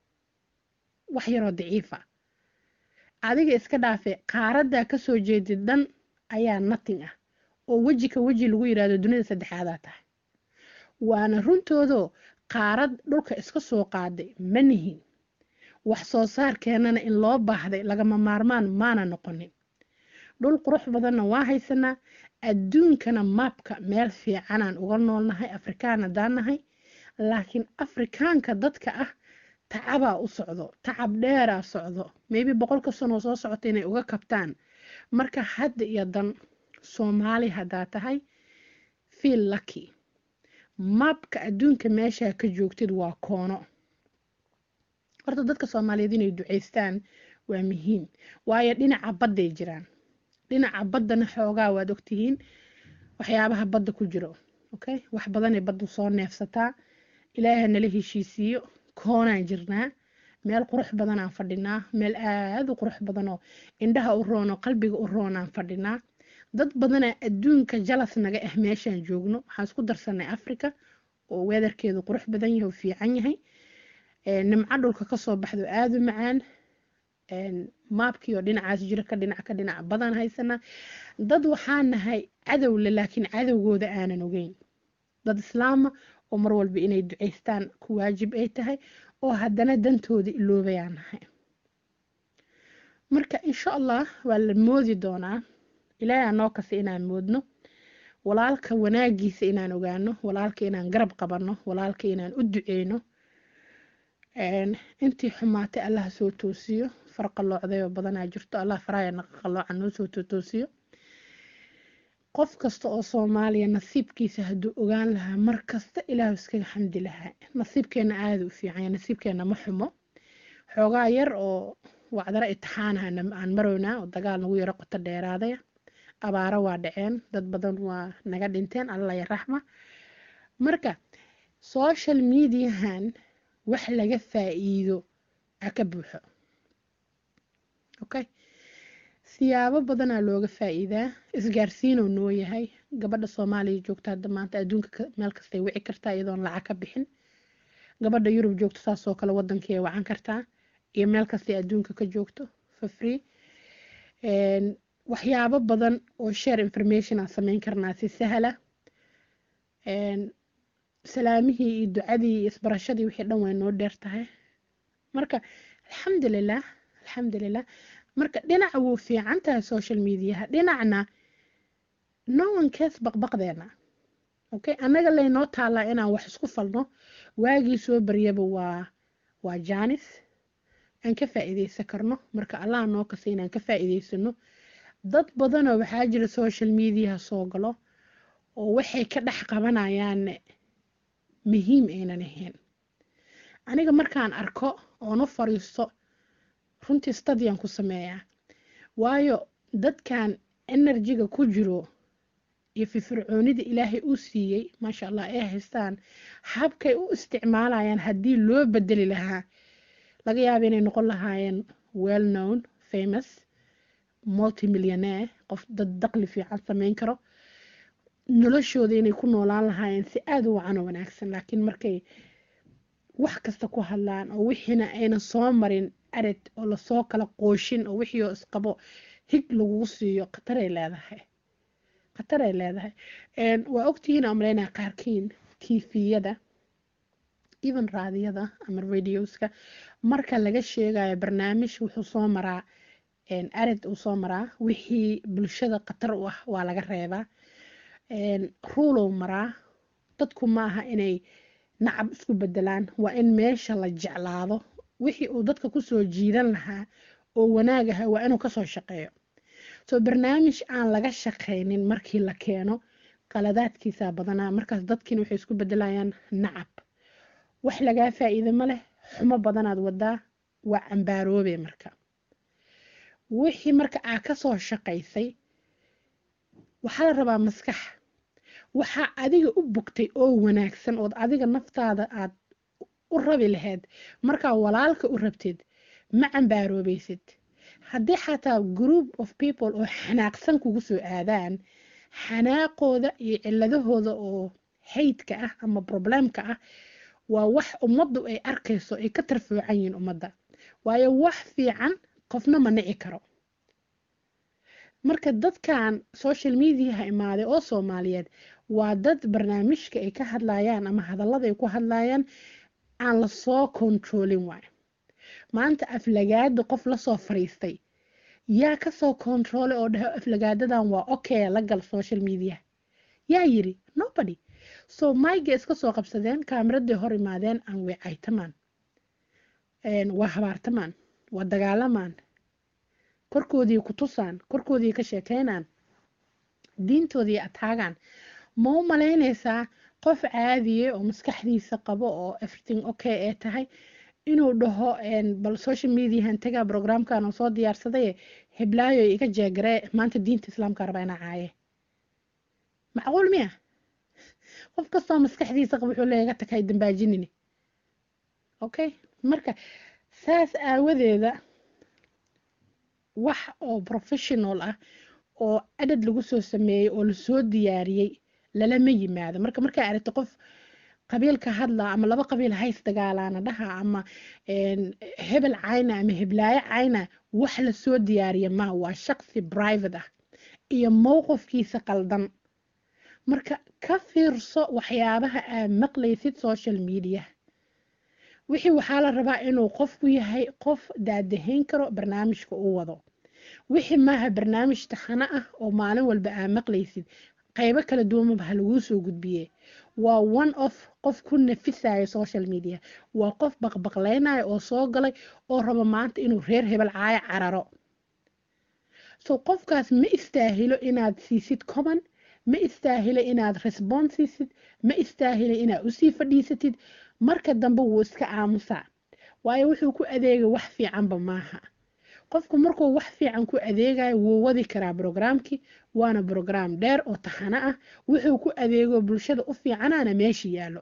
wax yaroo daciifa adiga iska dhaafe qaaraddaa kasoo jeedid dhan ayaa nothing ah oo weji ka weji lagu yidhaahdo dunida saddexaadaa tahay waana runtoodoo qaarad dhulka iska soo qaaday ma nihin wax soo saarkeennana in loo baahday lagama maarmaan maana noqonin dhul qurux badanna waa haysanaa adduunkana maabka meel fiicanaan uga noolnahay afrikaan haddaan nahay laakiin afrikaanka dadka ah tacabaa u socdo tacab dheeraa socdo maybe boqolka sanoo soo socota inay uga kabtaan marka hadda iyo dan soomaali haddaa tahay fiil lucky maabka adduunka meeshaa ka joogtid waa koono horta dadka soomaaliyeed inay duceystaan waa muhiim waayo dhinaca badday jiraan dhinaca baddana xoogaa waad ogtihiin waxyaabaha badda ku jiro okay wax badanay baddu soo neefsataa ilaaha nala heshiisiiyo koonaan jirnaa meel qurux badanaan fadhinaa meel aada u qurux badanoo indhaha u roonoo qalbiga u roonaan fadhinaa dad badanaa adduunka jalas naga ah meeshaan joogno waxaan isku darsanay africa oo weedarkeedu qurux badan yahay oo fiican yahay nimco dhulka kasoo baxdo aada u macaan maabkii oo dhinacaas jira ka dhinac ka dhinac badan haysanaa dad waxaa nahay cadowle laakiin cadowgooda aanan ogeyn dad islaama oo mar walba inay duceystaan ku waajib ay tahay oo haddana dantooda iloobayaan nahay marka insha allah waa la moodi doonaa ilaahay anoo kasta inaan moodno walaalka wanaagiisa inaan ogaano walaalka inaan garab qabanno walaalka inaan u duceyno intii xumaatay allah soo toosiyo farqaloocdayoo badanaa jirto allah faraya naqaqalooca noo soo toosiyo qof kasta oo soomaaliya nasiibkiisa hadduu ogaan lahaa mar kasta ilaahu iskaga xamdi lahaa nasiibkeena aada u fiicanya nasiibkeena ma xumo xoogaa yar oo wacdaro itixaanaha aan maroynaa oo dagaal nagu yaro qoto dheeraadaya abaaro waa dhaceen dad badan waa naga dhinteen alla ya raxma marka social mediahan wax laga faa'iido ha ka buuxo okay siyaabo badanaa looga faa'iidaa isgaarsiinoo noo yahay gabadha soomaaliya joogta hadda maanta adduunka meel kastay wici kartaa iyadoon lacag ka bixin gabadha yurub joogto saasoo kale wadankii wacan kartaa iyo meel kastay adduunka ka joogto for free waxyaabo badan oo share information aan sameyn karnaa si sahla salaamihii iyo ducadii iyo isbarashadii wixii dhan way noo dheer tahay marka alxamdulilah alxamdulilah marka dhinaca wuu fiican tahay social mediaha dhinacna no one case baqbaqdeena okay annaga laynoo taalaa inaan wax isku falno waagii soo baryaba waa waa jaanis aan ka faa'iideysan karno marka allah noo kasa inaan ka faa'iideysano dad badanoo waxaa jira social mediaha soo galo oo waxay ka dhex qabanayaan muhiim aynan ahayn aniga markaan arko oon u fariisto runtii stadiyan ku sameeyaa waayo dadkan enerjiga ku jiro iyo firfircoonida ilaahay u siiyey maasha allah ay haystaan habkay u isticmaalayaan haddii loo bedeli lahaa laga yaaba inay noqon lahaayeen well known famous multimillionaire qof dad daqli fiican sameyn karo noloshooda inay ku noolaan lahaayeen si aada u wacan oo wanaagsan laakiin markay wax kasta ku hadlaan oo wixiina aynan soo marin arid oo lasoo kala qooshin oo wixii oo isqabo hig lagugu siiyo khataray leedahay khataray leedahay waa ogtihiin aan malaynaya qaarkiin tviyada even raadiyada ama radioska marka laga sheegayo barnaamij wuxuu soo maraa arid uu soo maraa wixii bulshada khatar u ah waa laga reebaa ruulow maraa dadku maaha inay nacab isku bedelaan waa in meesha la jeclaado wixii uu dadka kusoo jiidan lahaa oo wanaag aha waa inuu kasoo shaqeeyo soo barnaamij aan laga shaqaynin markii la keeno qaladaadkiisa badanaa markaas dadkiina waxay isku bedelayaan nacab wax lagaa faa'iida ma leh xumo badanaad wadaa waa cambaaroobe marka wixii marka aa kasoo shaqaysay waxaa la rabaa maskax waxaa adiga u bogtay oo wanaagsan ood adiga naftaada aad u rabi lahayd markaa walaalka u rabtid ma cambaaroobaysid haddii xataa group of people oo xanaaqsan kugu soo aadaan xanaaqooda iyo ciladahooda oo haydka ah ama problemka ah waa wax ummaddu ay arkayso ay ka tarfoocan yihiin ummadda waayo wax fiican qofna ma nici karo marka dadkan social mediaha imaaday oo soomaaliyeed waa dad barnaamijka ay ka hadlayaan ama hadallada ay ku hadlayaan aan lasoo kontroolin waay maanta aflagaada qof lasoo fariistay yaa kasoo kontroole oo dhaho aflagaadadan waa okay la gal social media yaa yiri nobody so mayga iska soo qabsadeen kaamiraday hor imaadeen aan way caytamaan waa habaartamaan waa dagaalamaan korkoodii ku tusaan korkoodii ka sheekeynaan diintoodii ataagaan ma u malaynaysaa qof caadiye oo maskaxdiisa qabo oo everything okay ee tahay inuu dhaho bal social mediahan tagaa programkan oo soo diyaarsaday heblaayo iga jeegaree maanta diinta islaamka raba ina caaye macquul miya qof kastoo maskaxdiisa qabo wuxuu leeyaga takay dambaajinini okay marka saas aawadeeda wax oo professional ah oo adad lagu soo sameeyey oo lasoo diyaariyey lalama yimaado marka markaa aragto qof qabiilka hadla ama laba qabiil hays dagaalaana dhaha ama hebel cayna ama heblaayo cayna wax lasoo diyaariya ma waa shaqsi private ah iyo mowqifkiisa qaldan marka ka fiirso waxyaabaha aad maqlaysid social media wixii waxaa la rabaa inuu qofku yahay qof daadahayn karo barnaamijka uu wado wixii maaha barnaamij taxano ah oo maalin walba aa maqlaysid qaybo kala duwanba ha laguu soo gudbiye waa one of qof ku nafisayo social media waa qof baqbaqlaynayo oo soo galay oo rabo maanta inuu reer hebel caayo cararo so qofkaas ma istaahilo inaad siisid common ma istaahilo inaad response siisid ma istaahilo inaad usii fadhiisatid marka dambe wuu iska aamusaa waayo wuxuu ku adeegay wax fiicanba maaha qofku markuu wax fiican ku adeegayo wuu wadi karaa brograamkii waana brograam dheer oo taxano ah wuxuu ku adeego bulshada u fiicanaana meesha yaallo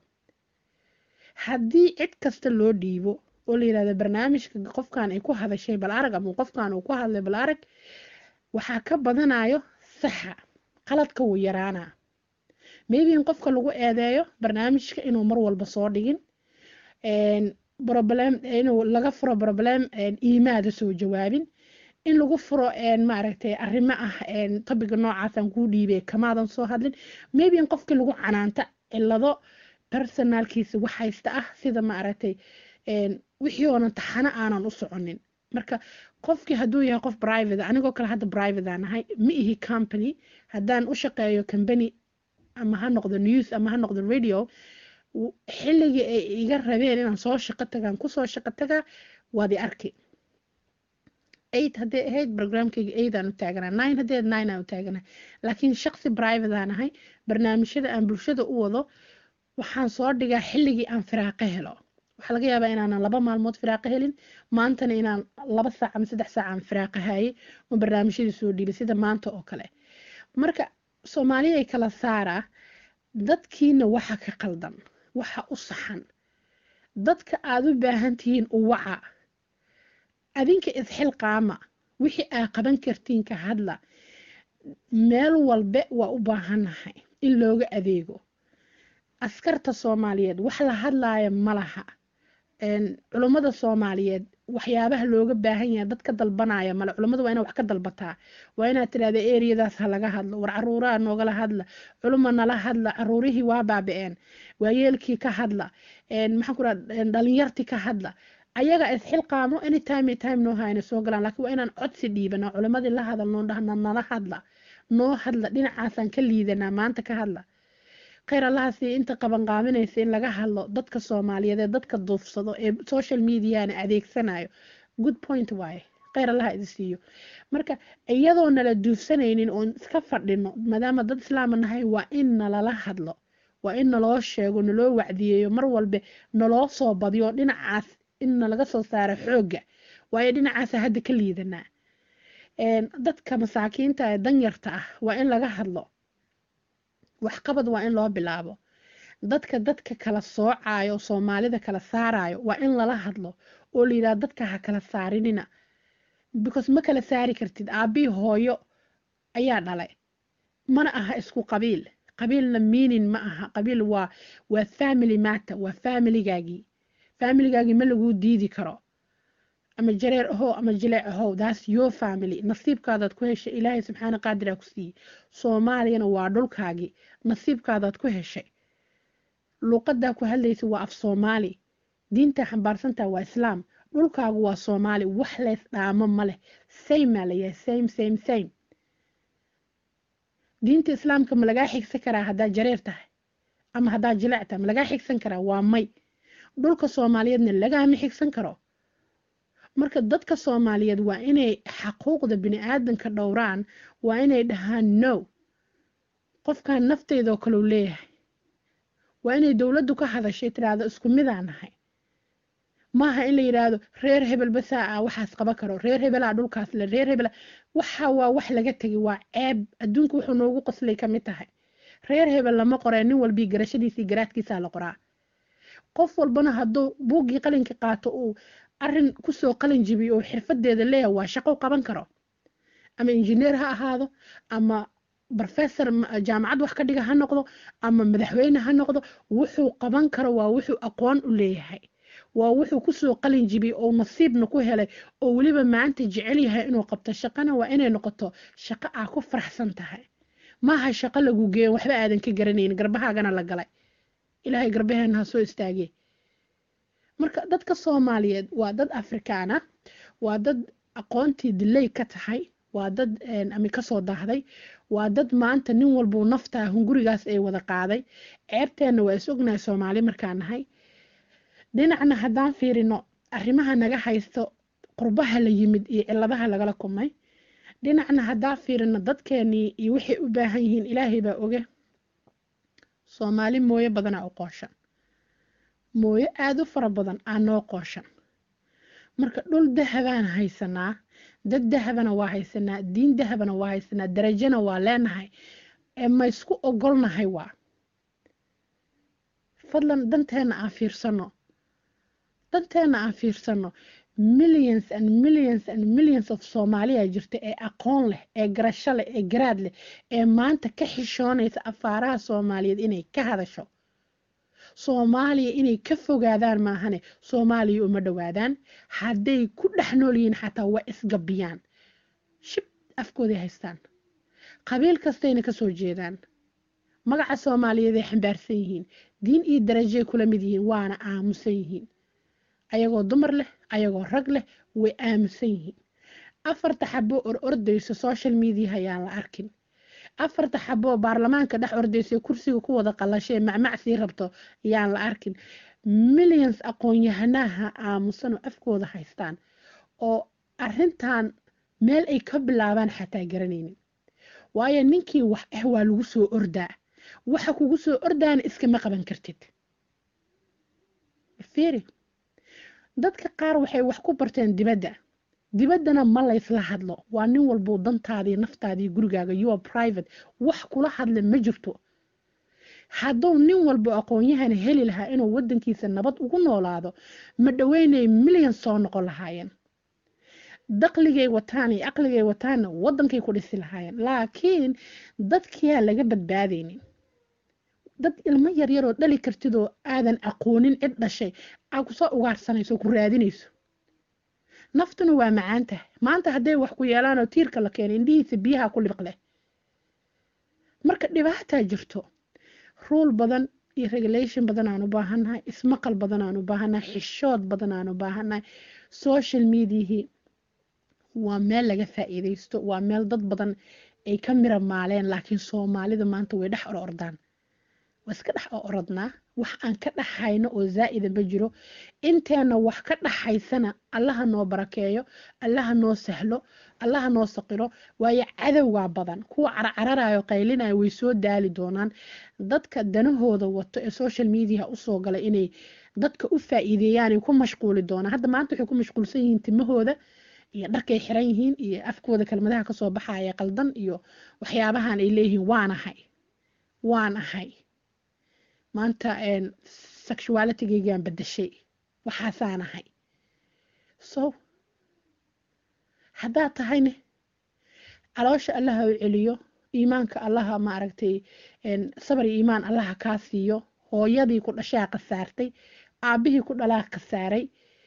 haddii cid kasta loo dhiibo oo la yidhahdo barnaamijka qofkan ay ku hadashay bal arag ama qofkan uu ku hadlay bal arag waxaa ka badanayo saxa qaladka wuu yaraanaa maybe in qofka lagu eedeeyo barnaamijka inuu mar walba soo dhigin problem inuu laga furo problem iimaada soo jawaabin in lagu furo maaragtay arrimo ah topiga noocaasaan kuu dhiibay kamaadan soo hadlin maybe in qofkii lagu canaanta cilado personalkiisa wax haysta ah sida maaragtay wixii oonan taxano aanan u soconin marka qofkii hadduu yahay qof private anigoo kale hadda private aan ahay ma ihi company haddaan u shaqeeyo company ama ha noqdo news ama ha noqdo radio xilligii ay iga rabeen inaan soo shaqo tagaan kusoo shaqo tagaa waad i arki eight hadday ahayd programkayga eight aan u taaganaa nine hadday ahayd nine aan u taaganaa laakiin shaqsi private aan ahay barnaamijyada aan bulshada u wado waxaan soo dhigaa xilligii aan firaaqo helo waxaa laga yaabaa inaanan laba maalmood firaaqo helin maantana inaan laba saac ama saddex saac aan firaaqo hayay oo barnaamijyadii soo dhiibay sida maanta oo kale marka soomaaliya ay kala saaraa dadkiina waxa ka qaldan waxa u saxan dadka aad u baahan tihiin u waca adinka isxilqaama wixii aa qaban kartiin ka hadla meel walbe waa u baahannahay in looga adeego askarta soomaaliyeed wax la hadlaaya ma laha culummada soomaaliyeed waxyaabaha looga baahan yahay dad ka dalbanaya male culummada waa ina wax ka dalbataa waa inaad tidhahda eriyadaas ha laga hadlo war caruuraha noogala hadla culuma nala hadla caruurihii waa baaba-een waayeelkii ka hadla maxaan ku raha dhalinyartii ka hadla ayaga isxilqaamo anytime time noo hayna soo galaan laakiin waa inaan codsi dhiibana culimmadii la hadalnoo dhahna nala hadla noo hadla dhinacaasaan ka liidanaa maanta ka hadla khayr allahaasi inta qabanqaabinaysa in laga hadlo dadka soomaaliyeed ee dadka duufsado ee social mediana adeegsanayo good point waaye khayr allaha idi siiyo marka iyadoo nala duufsanaynin oon iska fadhino maadaama dad islaama nahay waa in nalala hadlo waa in naloo sheego naloo wacdiyeeyo mar walbe naloo soo badiyo dhinacaas in nalaga soo saaro xoogga waayo dhinacaasa hadda ka liidanaa dadka masaakiinta ee danyarta ah waa in laga hadlo waxqabad waa in loo bilaabo dadka dadka kala soocayo soomaalida kala saarayo waa in lala hadlo oo la yidhaha dadka ha kala saarinina because ma kala saari kartid aabii hooyo ayaa dhalay mana aha isku qabiil qabiilna meaning ma aha qabiil waa waa family matter waa familigaagii familigaagii ma laguu diidi karo ama jareer ahow ama jileec ahow that's your family nasiibkaadaad ku heshay ilaahay subxaana qaadiraa ku siiyey soomaaliyana waa dhulkaagii nasiibkaadaad ku heshay luuqadaa ku hadlaysa waa af soomaali diintaa xambaarsantaa waa islaam dhulkaagu waa soomaali wax leys dhaamo ma leh same maa layahay same same same diinta islaamka ma lagaa xigsan karaa haddaad jareer tahay ama haddaad jileec tahay ma lagaa xigsan karaa waa may dhulka soomaaliyeedna lagaama xigsan karo marka dadka soomaaliyeed waa inay xaquuqda bini-aadanka dhowraan waa inay dhahaan no qofkan nafteydoo kaleu leeyahay waa inay dowladdu ka hadashay tiraahdo isku midaan nahay maaha in la yidhaahdo reer hebel basaa ah waxaas qaba karo reer hebelaa dhulkaas le reer hebela waxa waa wax laga tegay waa ceeb adduunka wuxuu noogu qoslay ka mid tahay reer hebel lama qoree nin walbii garashadiisii garaadkiisaa la qoraa qof walbana hadduu buuggii qalinka qaato uu arin kusoo qalin jibiyo oo xirfadeeda leeyahay waa shaqo qaban karo ama injineer ha ahaado ama professor jaamacad wax ka dhiga ha noqdo ama madaxweyne ha noqdo wuxuu qaban karo waa wuxuu aqoon u leeyahay waa wuxuu kusoo qalin jibiyey oo nasiibna ku helay oo weliba maanta jecel yahay inuu qabto shaqana waa inay noqoto shaqo aa ku faraxsan tahay maaha shaqo lagu geeyo waxba aadan ka garanayn garbahaagana la galay ilaahay garbaheena ha soo istaagee marka dadka soomaaliyeed waa dad afrikaan ah waa dad aqoontii dilay ka tahay waa dad ami kasoo daahday waa dad maanta nin walbuu naftaa hungurigaas ay wada qaaday ceebteenna waa is ognahay soomaali markaan nahay dhinacna haddaan fiirino arrimaha naga haysto qurbaha la yimid iyo ciladaha lagala kumay dhinacna haddaan fiirino dadkeenii iyo waxay u baahan yihiin ilaahay baa oge soomaali mooyo badanaa u qooshan mooyo aada u fara badan aa noo qooshan marka dhul dahabaan haysanaa dad dahabana waa haysanaa diin dahabana waa haysanaa darajana waa leenahay ee ma isku ogolnahay waa fadlan danteena aan fiirsano danteena aan fiirsano millions and millions and millions of soomaaliya jirta ee aqoon leh ee garasho leh ee garaad leh ee maanta ka xishoonaysa afaaraha soomaaliyeed inay ka hadasho soomaaliya inay ka fogaadaan maahane soomaaliya uma dhowaadaan hadday ku dhex nool yihiin xataa waa isgabiyaan shib afkooday haystaan qabiil kastayna kasoo jeedaan magaca soomaaliyeed ay xambaarsan yihiin diin iyo darajay kula mid yihiin waana aamusan yihiin ayagoo dumar leh ayagoo rag leh way aamusan yihiin afarta xabo or ordayso social media ayaan la arkin afarta xaboo baarlamaanka dhex ordaysa kursiga ku wada qalashay macmacsii rabto ayaan la arkin millions aqoon-yahanaha aamusanoo afkooda haystaan oo arintan meel ay ka bilaabaan xataa garanaynin waayo ninkii wax ah waa lagu soo ordaa waxa kugu soo ordaana iskama qaban kartid fiiri dadka qaar waxay wax ku barteen dibadda dibaddana ma laysla hadlo waa nin walbuu dantaadii naftaadii gurigaaga yoa private wax kula hadla ma jirto hadduu nin walbo aqoon-yahana heli lahaa inuu wadankiisa nabad ugu noolaado ma dhaweynay milyan soo noqon lahaayeen daqligay wataan iyo aqligay wataanna wadankay ku dhisi lahaayeen laakiin dadkiyaa laga badbaadaynin dad ilmo yaryaroo dhali kartidoo aadan aqoonin cid dhashay aa kusoo ugaarsanayso ku raadinayso naftuna waa macaan tahay maanta hadday wax ku yeelaanoo tiirka la keenay indhihiisa biyaha ku libiq leh marka dhibaataa jirto ruul badan iyo regulation badan aan u baahannahay ismaqal badan aan u baahannahay xishood badan aan u baahannahay social mediahii waa meel laga faa'iidaysto waa meel dad badan ay ka mira maaleen laakiin soomaalida maanta way dhex or ordaan waa iska dhex orodnaa wax aan ka dhaxayno oo zaa'ida ma jiro inteena wax ka dhaxaysana allaha noo barakeeyo allaha noo sahlo allaha noo saqiro waayo cadowgaa badan kuwa carcararayo qaylinayo way soo daali doonaan dadka danahooda wato ee social mediaha usoo galay inay dadka u faa'iideeyaanay ku mashquuli doonaan hadda maanta waxay ku mashquulsan yihiin timahooda iyo dharkay xiran yihiin iyo afkooda kelmadaha kasoo baxaya qaldan iyo waxyaabahan ay leeyihiin waan ahay waan ahay maanta sexualitygaygaan bedashay waxaasaan ahay so haddaad tahayne caloosha allaha u celiyo iimaanka allaha maaragtay sabar iyo iimaan allaha kaa siiyo hooyadii ku dhashaa khasaartay aabbihii ku dhalaa khasaaray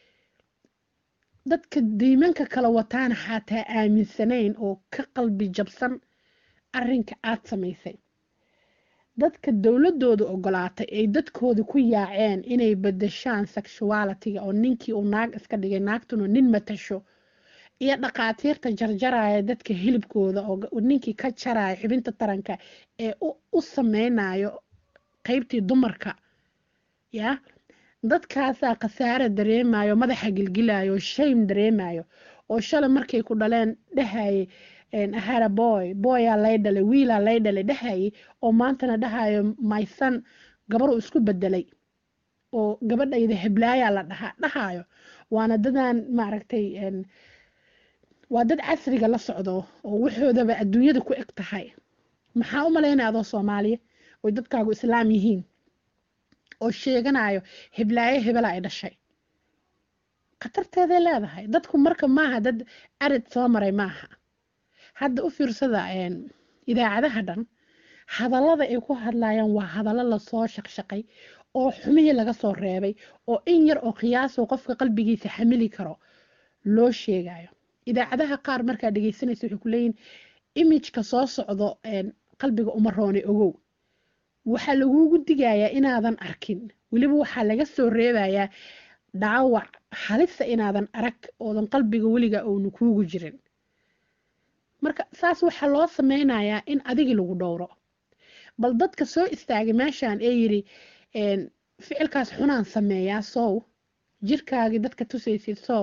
dadka diimanka kala wataana xataa aaminsanayn oo ka qalbi jabsan arrinka aad samaysay dadka dowladooda ogolaatay ay dadkooda ku yaaceen inay badashaan sexualitiga oo ninkii uu naag iska dhigay naagtuna nin matasho iyo dhaqaatiirta jarjaraya dadka hilibkooda oo ninkii ka jaraya xubinta taranka ee u sameynayo qeybtii dumarka ya dadkaasaa khasaare dareemayo madaxa gilgilayo shame dareemayo oo shalay markay ku dhaleen dhahaye ahara boy boyaa lay dhalay wiilaa lay dhalay dhahaye oo maantana dhahayo maysan gabaruu isku bedelay oo gabadhayda heblaayaa la dhahaa dhahayo waana dadaan maaragtay waa dad casriga la socdo oo waxoodaba adduunyada ku eg tahay maxaa u malaynaya adoo soomaaliya oy dadkaagu islaam yihiin oo sheeganayo heblaayo hebela ay dhashay khatarteeday leedahay dadku marka maaha dad arid soo maray maaha hadda u fiirsada idaacadaha dhan hadallada ay ku hadlayaan waa hadallo lasoo shaqshaqay oo xumihii laga soo reebay oo in yar oo qiyaaso qofka qalbigiisa xamili karo loo sheegayo idaacadaha qaar markaa dhegeysanaysa waxay ku leeyihin imijka soo socdo qalbiga uma roonay ogow waxaa lagugu digayaa inaadan arkin weliba waxaa laga soo reebayaa dhaawac halisa inaadan arag oodan qalbiga weliga oonu kuugu jirin marka saas waxaa loo sameynayaa in adigii lagu dhowro bal dadka soo istaagay meeshaan ee yiri ficilkaas xunaan sameeyaa sow jirkaagii dadka tusaysid sow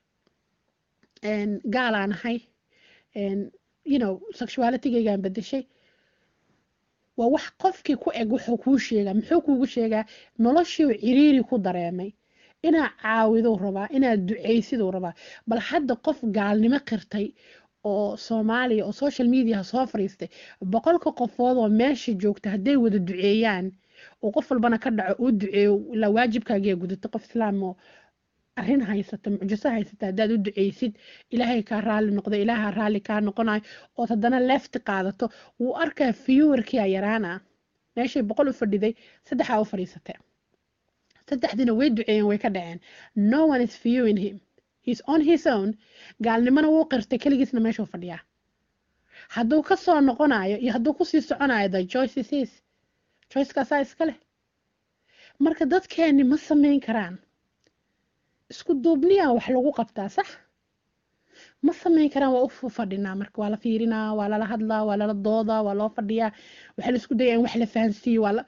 gaalaan ahay you know sexualitygaygaan bedeshay waa wax qofkii ku eg wuxuu kuu sheegaa muxuu kuugu sheegaa noloshiiu ciriiri ku dareemay inaad caawiduu rabaa inaad ducaysiduu rabaa bal hadda qof gaalnimo qirtay oo soomaaliya oo social mediaha soo fariistay boqolka qofood oo meesha joogta hadday wada duceeyaan oo qof walbana ka dhaco uu duceeyo ilaa waajibkaagiya gudatay qof islaam oo arrin haysata mucjiso haysata haddaad u duceysid ilaahay kaa raalli noqdo ilaaha raalli kaa noqonayo ood haddana leefti qaadato wuu arkaa fiyuwarkia yaraana meeshay boqol u fadhiday saddexaa u fadhiisatee saddexdiina way duceeyeen way ka dhaceen no one is viewing him he's on his own gaalnimona wuu qirtay keligiisna meeshuu fadhiyaa hadduu ka soo noqonayo iyo hadduu kusii soconayo the choice is his choicekaasaa iska leh marka dadkeeni ma samayn karaan isku duubniyaa wax lagu qabtaa sax ma samayn karaan waa u fadhinaa marka waa la fiirinaa waa lala hadlaa waa lala doodaa waa loo fadhiyaa waxaa la isku daya in wax la fahansiiyo waa la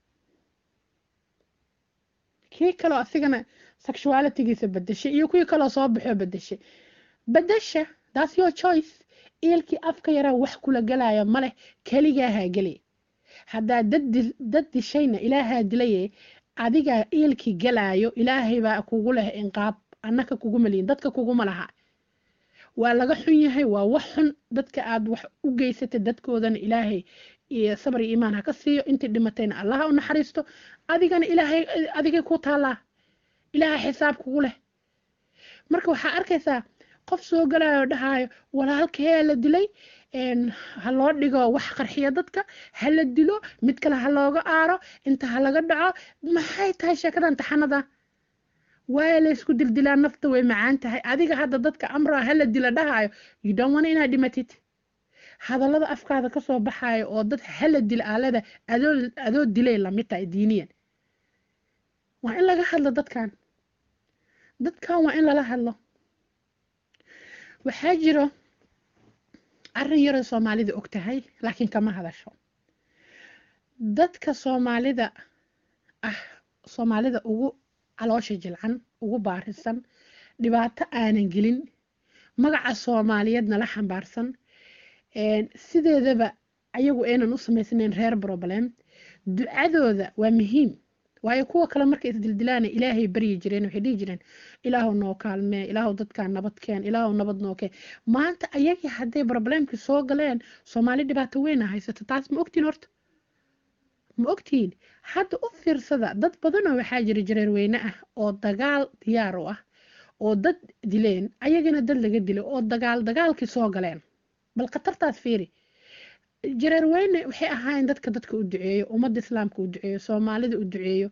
kii kaloo asigana sexualitygiisa bedeshay iyo kuwii kaloo soo baxoo bedeshay bedesha that's your choice eelkii afka yaraa wax kula galaya maleh keligaahaa geli haddaa dad dishayna ilaahaa dilaye adigaa eelkii galaayo ilaahay baa kugu leh inqaab annaka kuguma lihin dadka kuguma laha waa laga xun yahay waa wax xun dadka aad wax u geysatay dadkoodana ilaahay iyo sabar iyo iimaan ha ka siiyo intii dhimatayna allaha u naxariisto adigana ilaahay adigay ku taallaa ilaaha xisaab kugu leh marka waxaa arkaysaa qof soo galayo dhahaayo walaalkee la dilay ha loo dhigo wax qarxiya dadka ha la dilo mid kale ha looga aaro inta ha laga dhaco maxay tahay sheekadan taxanada waaya la isku dildilaa nafta way macaan tahay adiga hadda dadka amraa ha la dila dhahaayo you don't want inaad dhimatid hadallada afkaada kasoo baxayo oo dad hala dila aalada adoo adoo dilay lamid tahay diiniyan waa in laga hadlo dadkan dadkan waa in lala hadlo waxaa jiro arrin yaroo soomaalida og tahay laakiin kama hadasho dadka soomaalida ah soomaalida ugu caloosha jilcan ugu baarisan dhibaato aanan gelin magaca soomaaliyeedna la xambaarsan sideedaba ayagu aynan u samaysnayn reer problem ducadooda waa muhiim waayo kuwa kale markay isdildilaana ilaahay baryi jireen waxay dhihi jireen ilaahu noo kaalmee ilaahu dadkaa nabad keen ilaahu nabad noo keen maanta ayagii hadday problemkii soo galeen soomaali dhibaato weyna haysato taas ma ogtiin horta ma ogtiin hadda u fiirsada dad badanoo waxaa jira jareer weyne ah oo dagaal diyaar u ah oo dad dileen ayagana dad laga dilay oo dagaal dagaalkii soo galeen bal khatartaas fiiri jareer weyne waxay ahaayeen dadka dadka u duceeyo ummadda islaamka u duceeyo soomaalida u duceeyo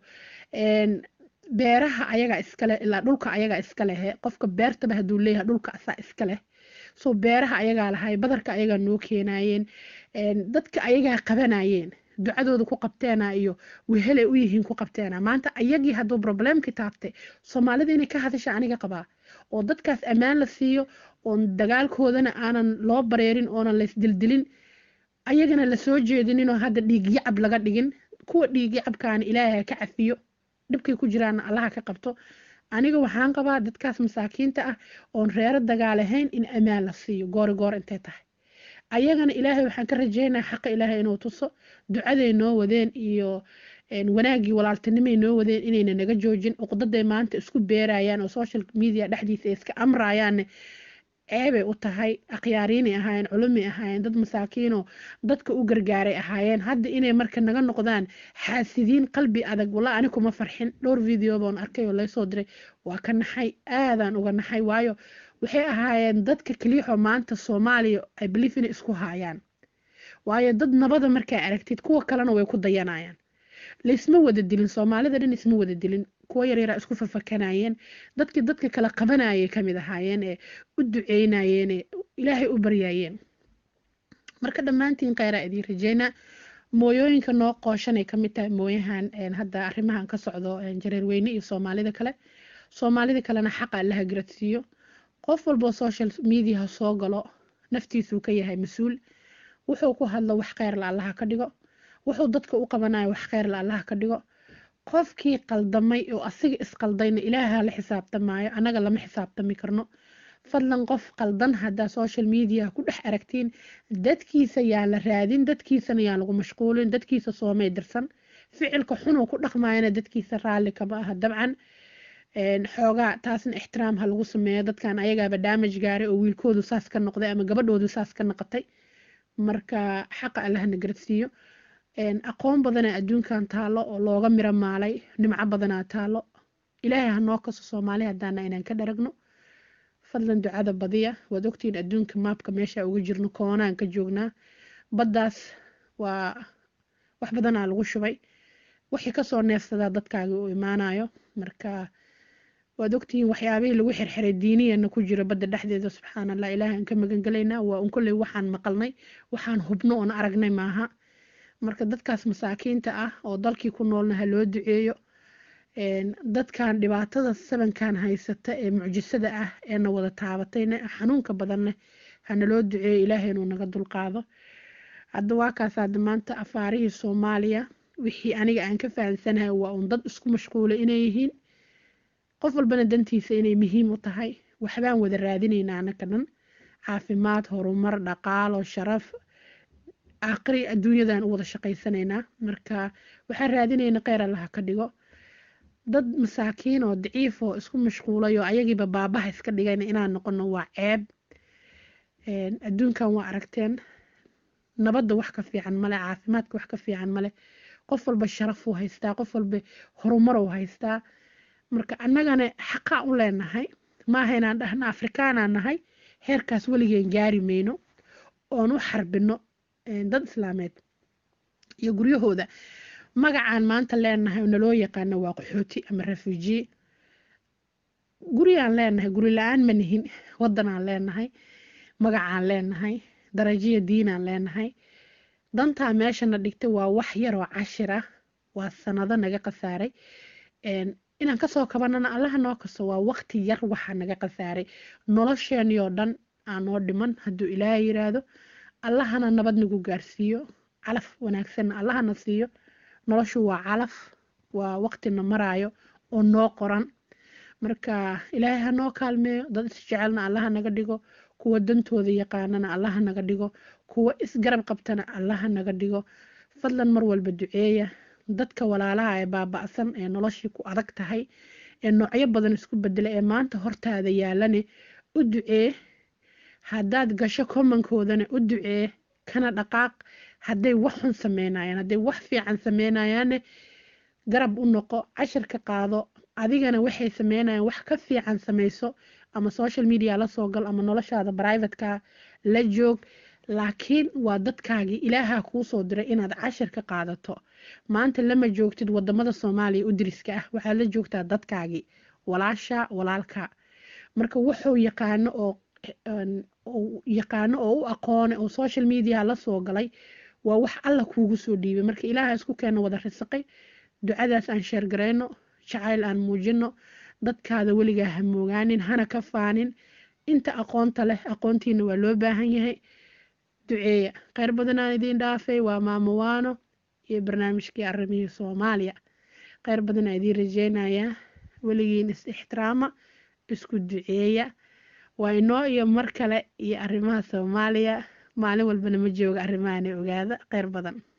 beeraha ayaga iskale ilaa dhulka ayaga iska lehe qofka beertaba hadduu leeyahay dhulka asaa iska leh soo beeraha ayagaa lahay badarka ayagaa noo keenayeen dadka ayagaa qabanayeen ducadooda ku qabteena iyo wehelay u yihiin ku qabteena maanta ayagii hadduu problemkii taabtay soomaalida inay ka hadasha aniga qabaa oo dadkaas ammaan la siiyo oon dagaalkoodana aanan loo bareerin oonan laysdildilin ayagana lasoo jeedininoo hadda dhiigyacab laga dhigin kuwa dhiigyacabkaana ilaahay ka cafiyo dhibkay ku jiraana allaha ka qabto aniga waxaan qabaa dadkaas masaakiinta ah oon reero dagaalahayn in ammaan la siiyo goori goor intay tahay ayagana ilaahay waxaan ka rajeynaya xaqa ilaahay inuu tuso ducaday noo wadeen iyo wanaaggii walaaltinimay noo wadeen inayna naga joojin uqdaday maanta isku beerayaan oo social media dhexdiisa ay iska amrayaanne ceebay u tahay akhyaariinay ahaayeen culumay ahaayeen dad masaakiinoo dadka u gargaaray ahaayeen hadda inay marka naga noqdaan xaasidiin qalbi adag walla ani kuma farxin dhowr video boon arkay oo laysoo diray waa ka naxay aadaan uga naxay waayo waxay ahaayeen dadka keliixoo maanta soomaaliya ay belief inay isku haayaan waayo dad nabada markaa aragtid kuwa kalena way ku dayanayaan laysma wada dilin soomaalida dhan isma wada dilin kuwa yaryaraa isku fafakanayeen dadkii dadka kala qabanayay kamid ahaayeen ee u duceynayeen ee ilaahay u baryayeen marka dhammaantiin kheyraa idiin rajeynaa mooyooyinka noo qooshanay kamid tahay mooyahan hadda arrimahan ka socdo jareerweyne iyo soomaalida kale soomaalida kalena xaqa allaha garadsiiyo qof walboo social mediaha soo galo naftiisuu ka yahay mas-uul wuxuu ku hadlo wax kheyrla allaha ka dhigo wuxuu dadka u qabanayo wax kheyrla allaha ka dhigo qofkii qaldamay oo asiga isqaldayna ilaaha la xisaabtamaayo annaga lama xisaabtami karno fadlan qof qaldan haddaa social media ku dhex aragtiin dadkiisa yaa la raadin dadkiisana yaa lagu mashquulin dadkiisa soomay dirsan ficilka xunuu ku dhaqmaayana dadkiisa raalli kama aha dabcan xoogaa taasna ixtiraam ha lagu sameeyo dadkan ayagaaba daamaj gaaray oo wiilkoodu saas ka noqday ama gabadhoodu saas ka noqotay marka xaqa allahna garadsiiyo aqoon badanaa adduunkan taalo oo looga miro maalay nimco badanaa taalo ilaahay hanoo kaso soomaali haddaana inaan ka dharagno fadlan ducada badiya waad ogtihiin adduunka maabka meesha uga jirno koonaan ka joognaa baddaas waa wax badanaa lagu shubay wixii kasoo neefsadaa dadkaaga u imaanayo marka waad ogtihiin waxyaabihii lagu xirxiray diiniyana ku jiro badda dhexdeeda subxaan allah ilaahay ka magan gelaynaa waa un kolley waxaan maqalnay waxaan hubno oon aragnay maaha marka dadkaas masaakiinta ah oo dalkii ku noolna ha loo duceeyo dadkan dhibaatada sabankan haysata ee mucjisada ah ee na wada taabatayna xanuunka badanne hana loo duceeyo ilaahay inuu naga dulqaado hadda waa kaas hadda maanta afaarihii soomaaliya wixii aniga aan ka fahansanahay waa un dad isku mashquulay inay yihiin qof walbana dantiisa inay muhiim u tahay waxbaan wada raadinaynaa anaka dhan caafimaad horumar dhaqaalo sharaf aakhiri adduunyadan u wada shaqaysanaynaa marka waxaan raadinayna kheyr allaha ka dhigo dad masaakiin oo daciif oo isku mashquulay oo ayagiiba baabaha iska dhigayna inaan noqono waa ceeb adduunkan waa aragteen nabadda wax ka fiican male caafimaadka wax ka fiican male qof walba sharafuu haystaa qof walba horumaruu haystaa marka annagana xaqaa u leenahay maaha inaan dhahno afrikaanaan nahay heerkaas weligeen gaari mayno oon u xarbino dad islaameed iyo guryahooda magacaan maanta leenahay oo naloo yaqaano waa qaxooti ama refugie gurigaan leenahay guri la-aan ma nihin wadanaan leenahay magacaan leenahay darajiya diinaan leenahay dantaa meeshana dhigtay waa wax yaroo cashir ah waa sanado naga khasaaray inaan kasoo kabanana allaha noo kaso waa waqti yar waxaa naga khasaaray nolosheenii oo dhan aan noo dhiman hadduu ilaahay yiraahdo allahana nabad nagu gaarsiiyo calaf wanaagsanna allahana siiyo noloshu waa calaf waa waqtina maraayo oo noo qoran marka ilaahay ha noo kaalmeeyo dad isjecelna allaha naga dhigo kuwa dantooda yaqaanana allaha naga dhigo kuwa isgarab qabtana allaha naga dhigo fadlan mar walba duceeya dadka walaalaha ee baaba'san ee noloshii ku adag tahay ee noocyo badan isku bedela ee maanta hortaada yaalane u ducee haddaad gasho komankoodana u ducee kana dhaqaaq hadday wax xun sameynayaan hadday wax fiican sameynayaanne garab u noqo cashir ka qaado adigana waxay sameynayaan wax ka fiican samayso ama social media la soo gal ama noloshaada privateka la joog laakiin waa dadkaagii ilaaha kuu soo diray inaad cashir ka qaadato maanta lama joogtid wadamada soomaaliya u diriska ah waxaad la joogtaa dadkaagii walaasha walaalka marka wuxuu yaqaano oo yaqaano oo u aqoone oo social media la soo galay waa wax alla kuugu soo dhiibay marka ilaaha isku keena wada risaqay ducadaas aan sheergarayno jacayl aan muujino dadkaada weligaa ha moogaanin hana ka faanin inta aqoonta leh aqoontiina waa loo baahan yahay duceeya kheyr badanaan idiin dhaafay waa maamowaano iyo barnaamijkii arrimihii soomaaliya kheyr badanaa idiin rajeynayaa weligiin is ixtiraama isku duceeya waa inoo iyo mar kale iyo arrimaha soomaaliya maalin walbana ma jooga arrimahanay ogaada kheyr badan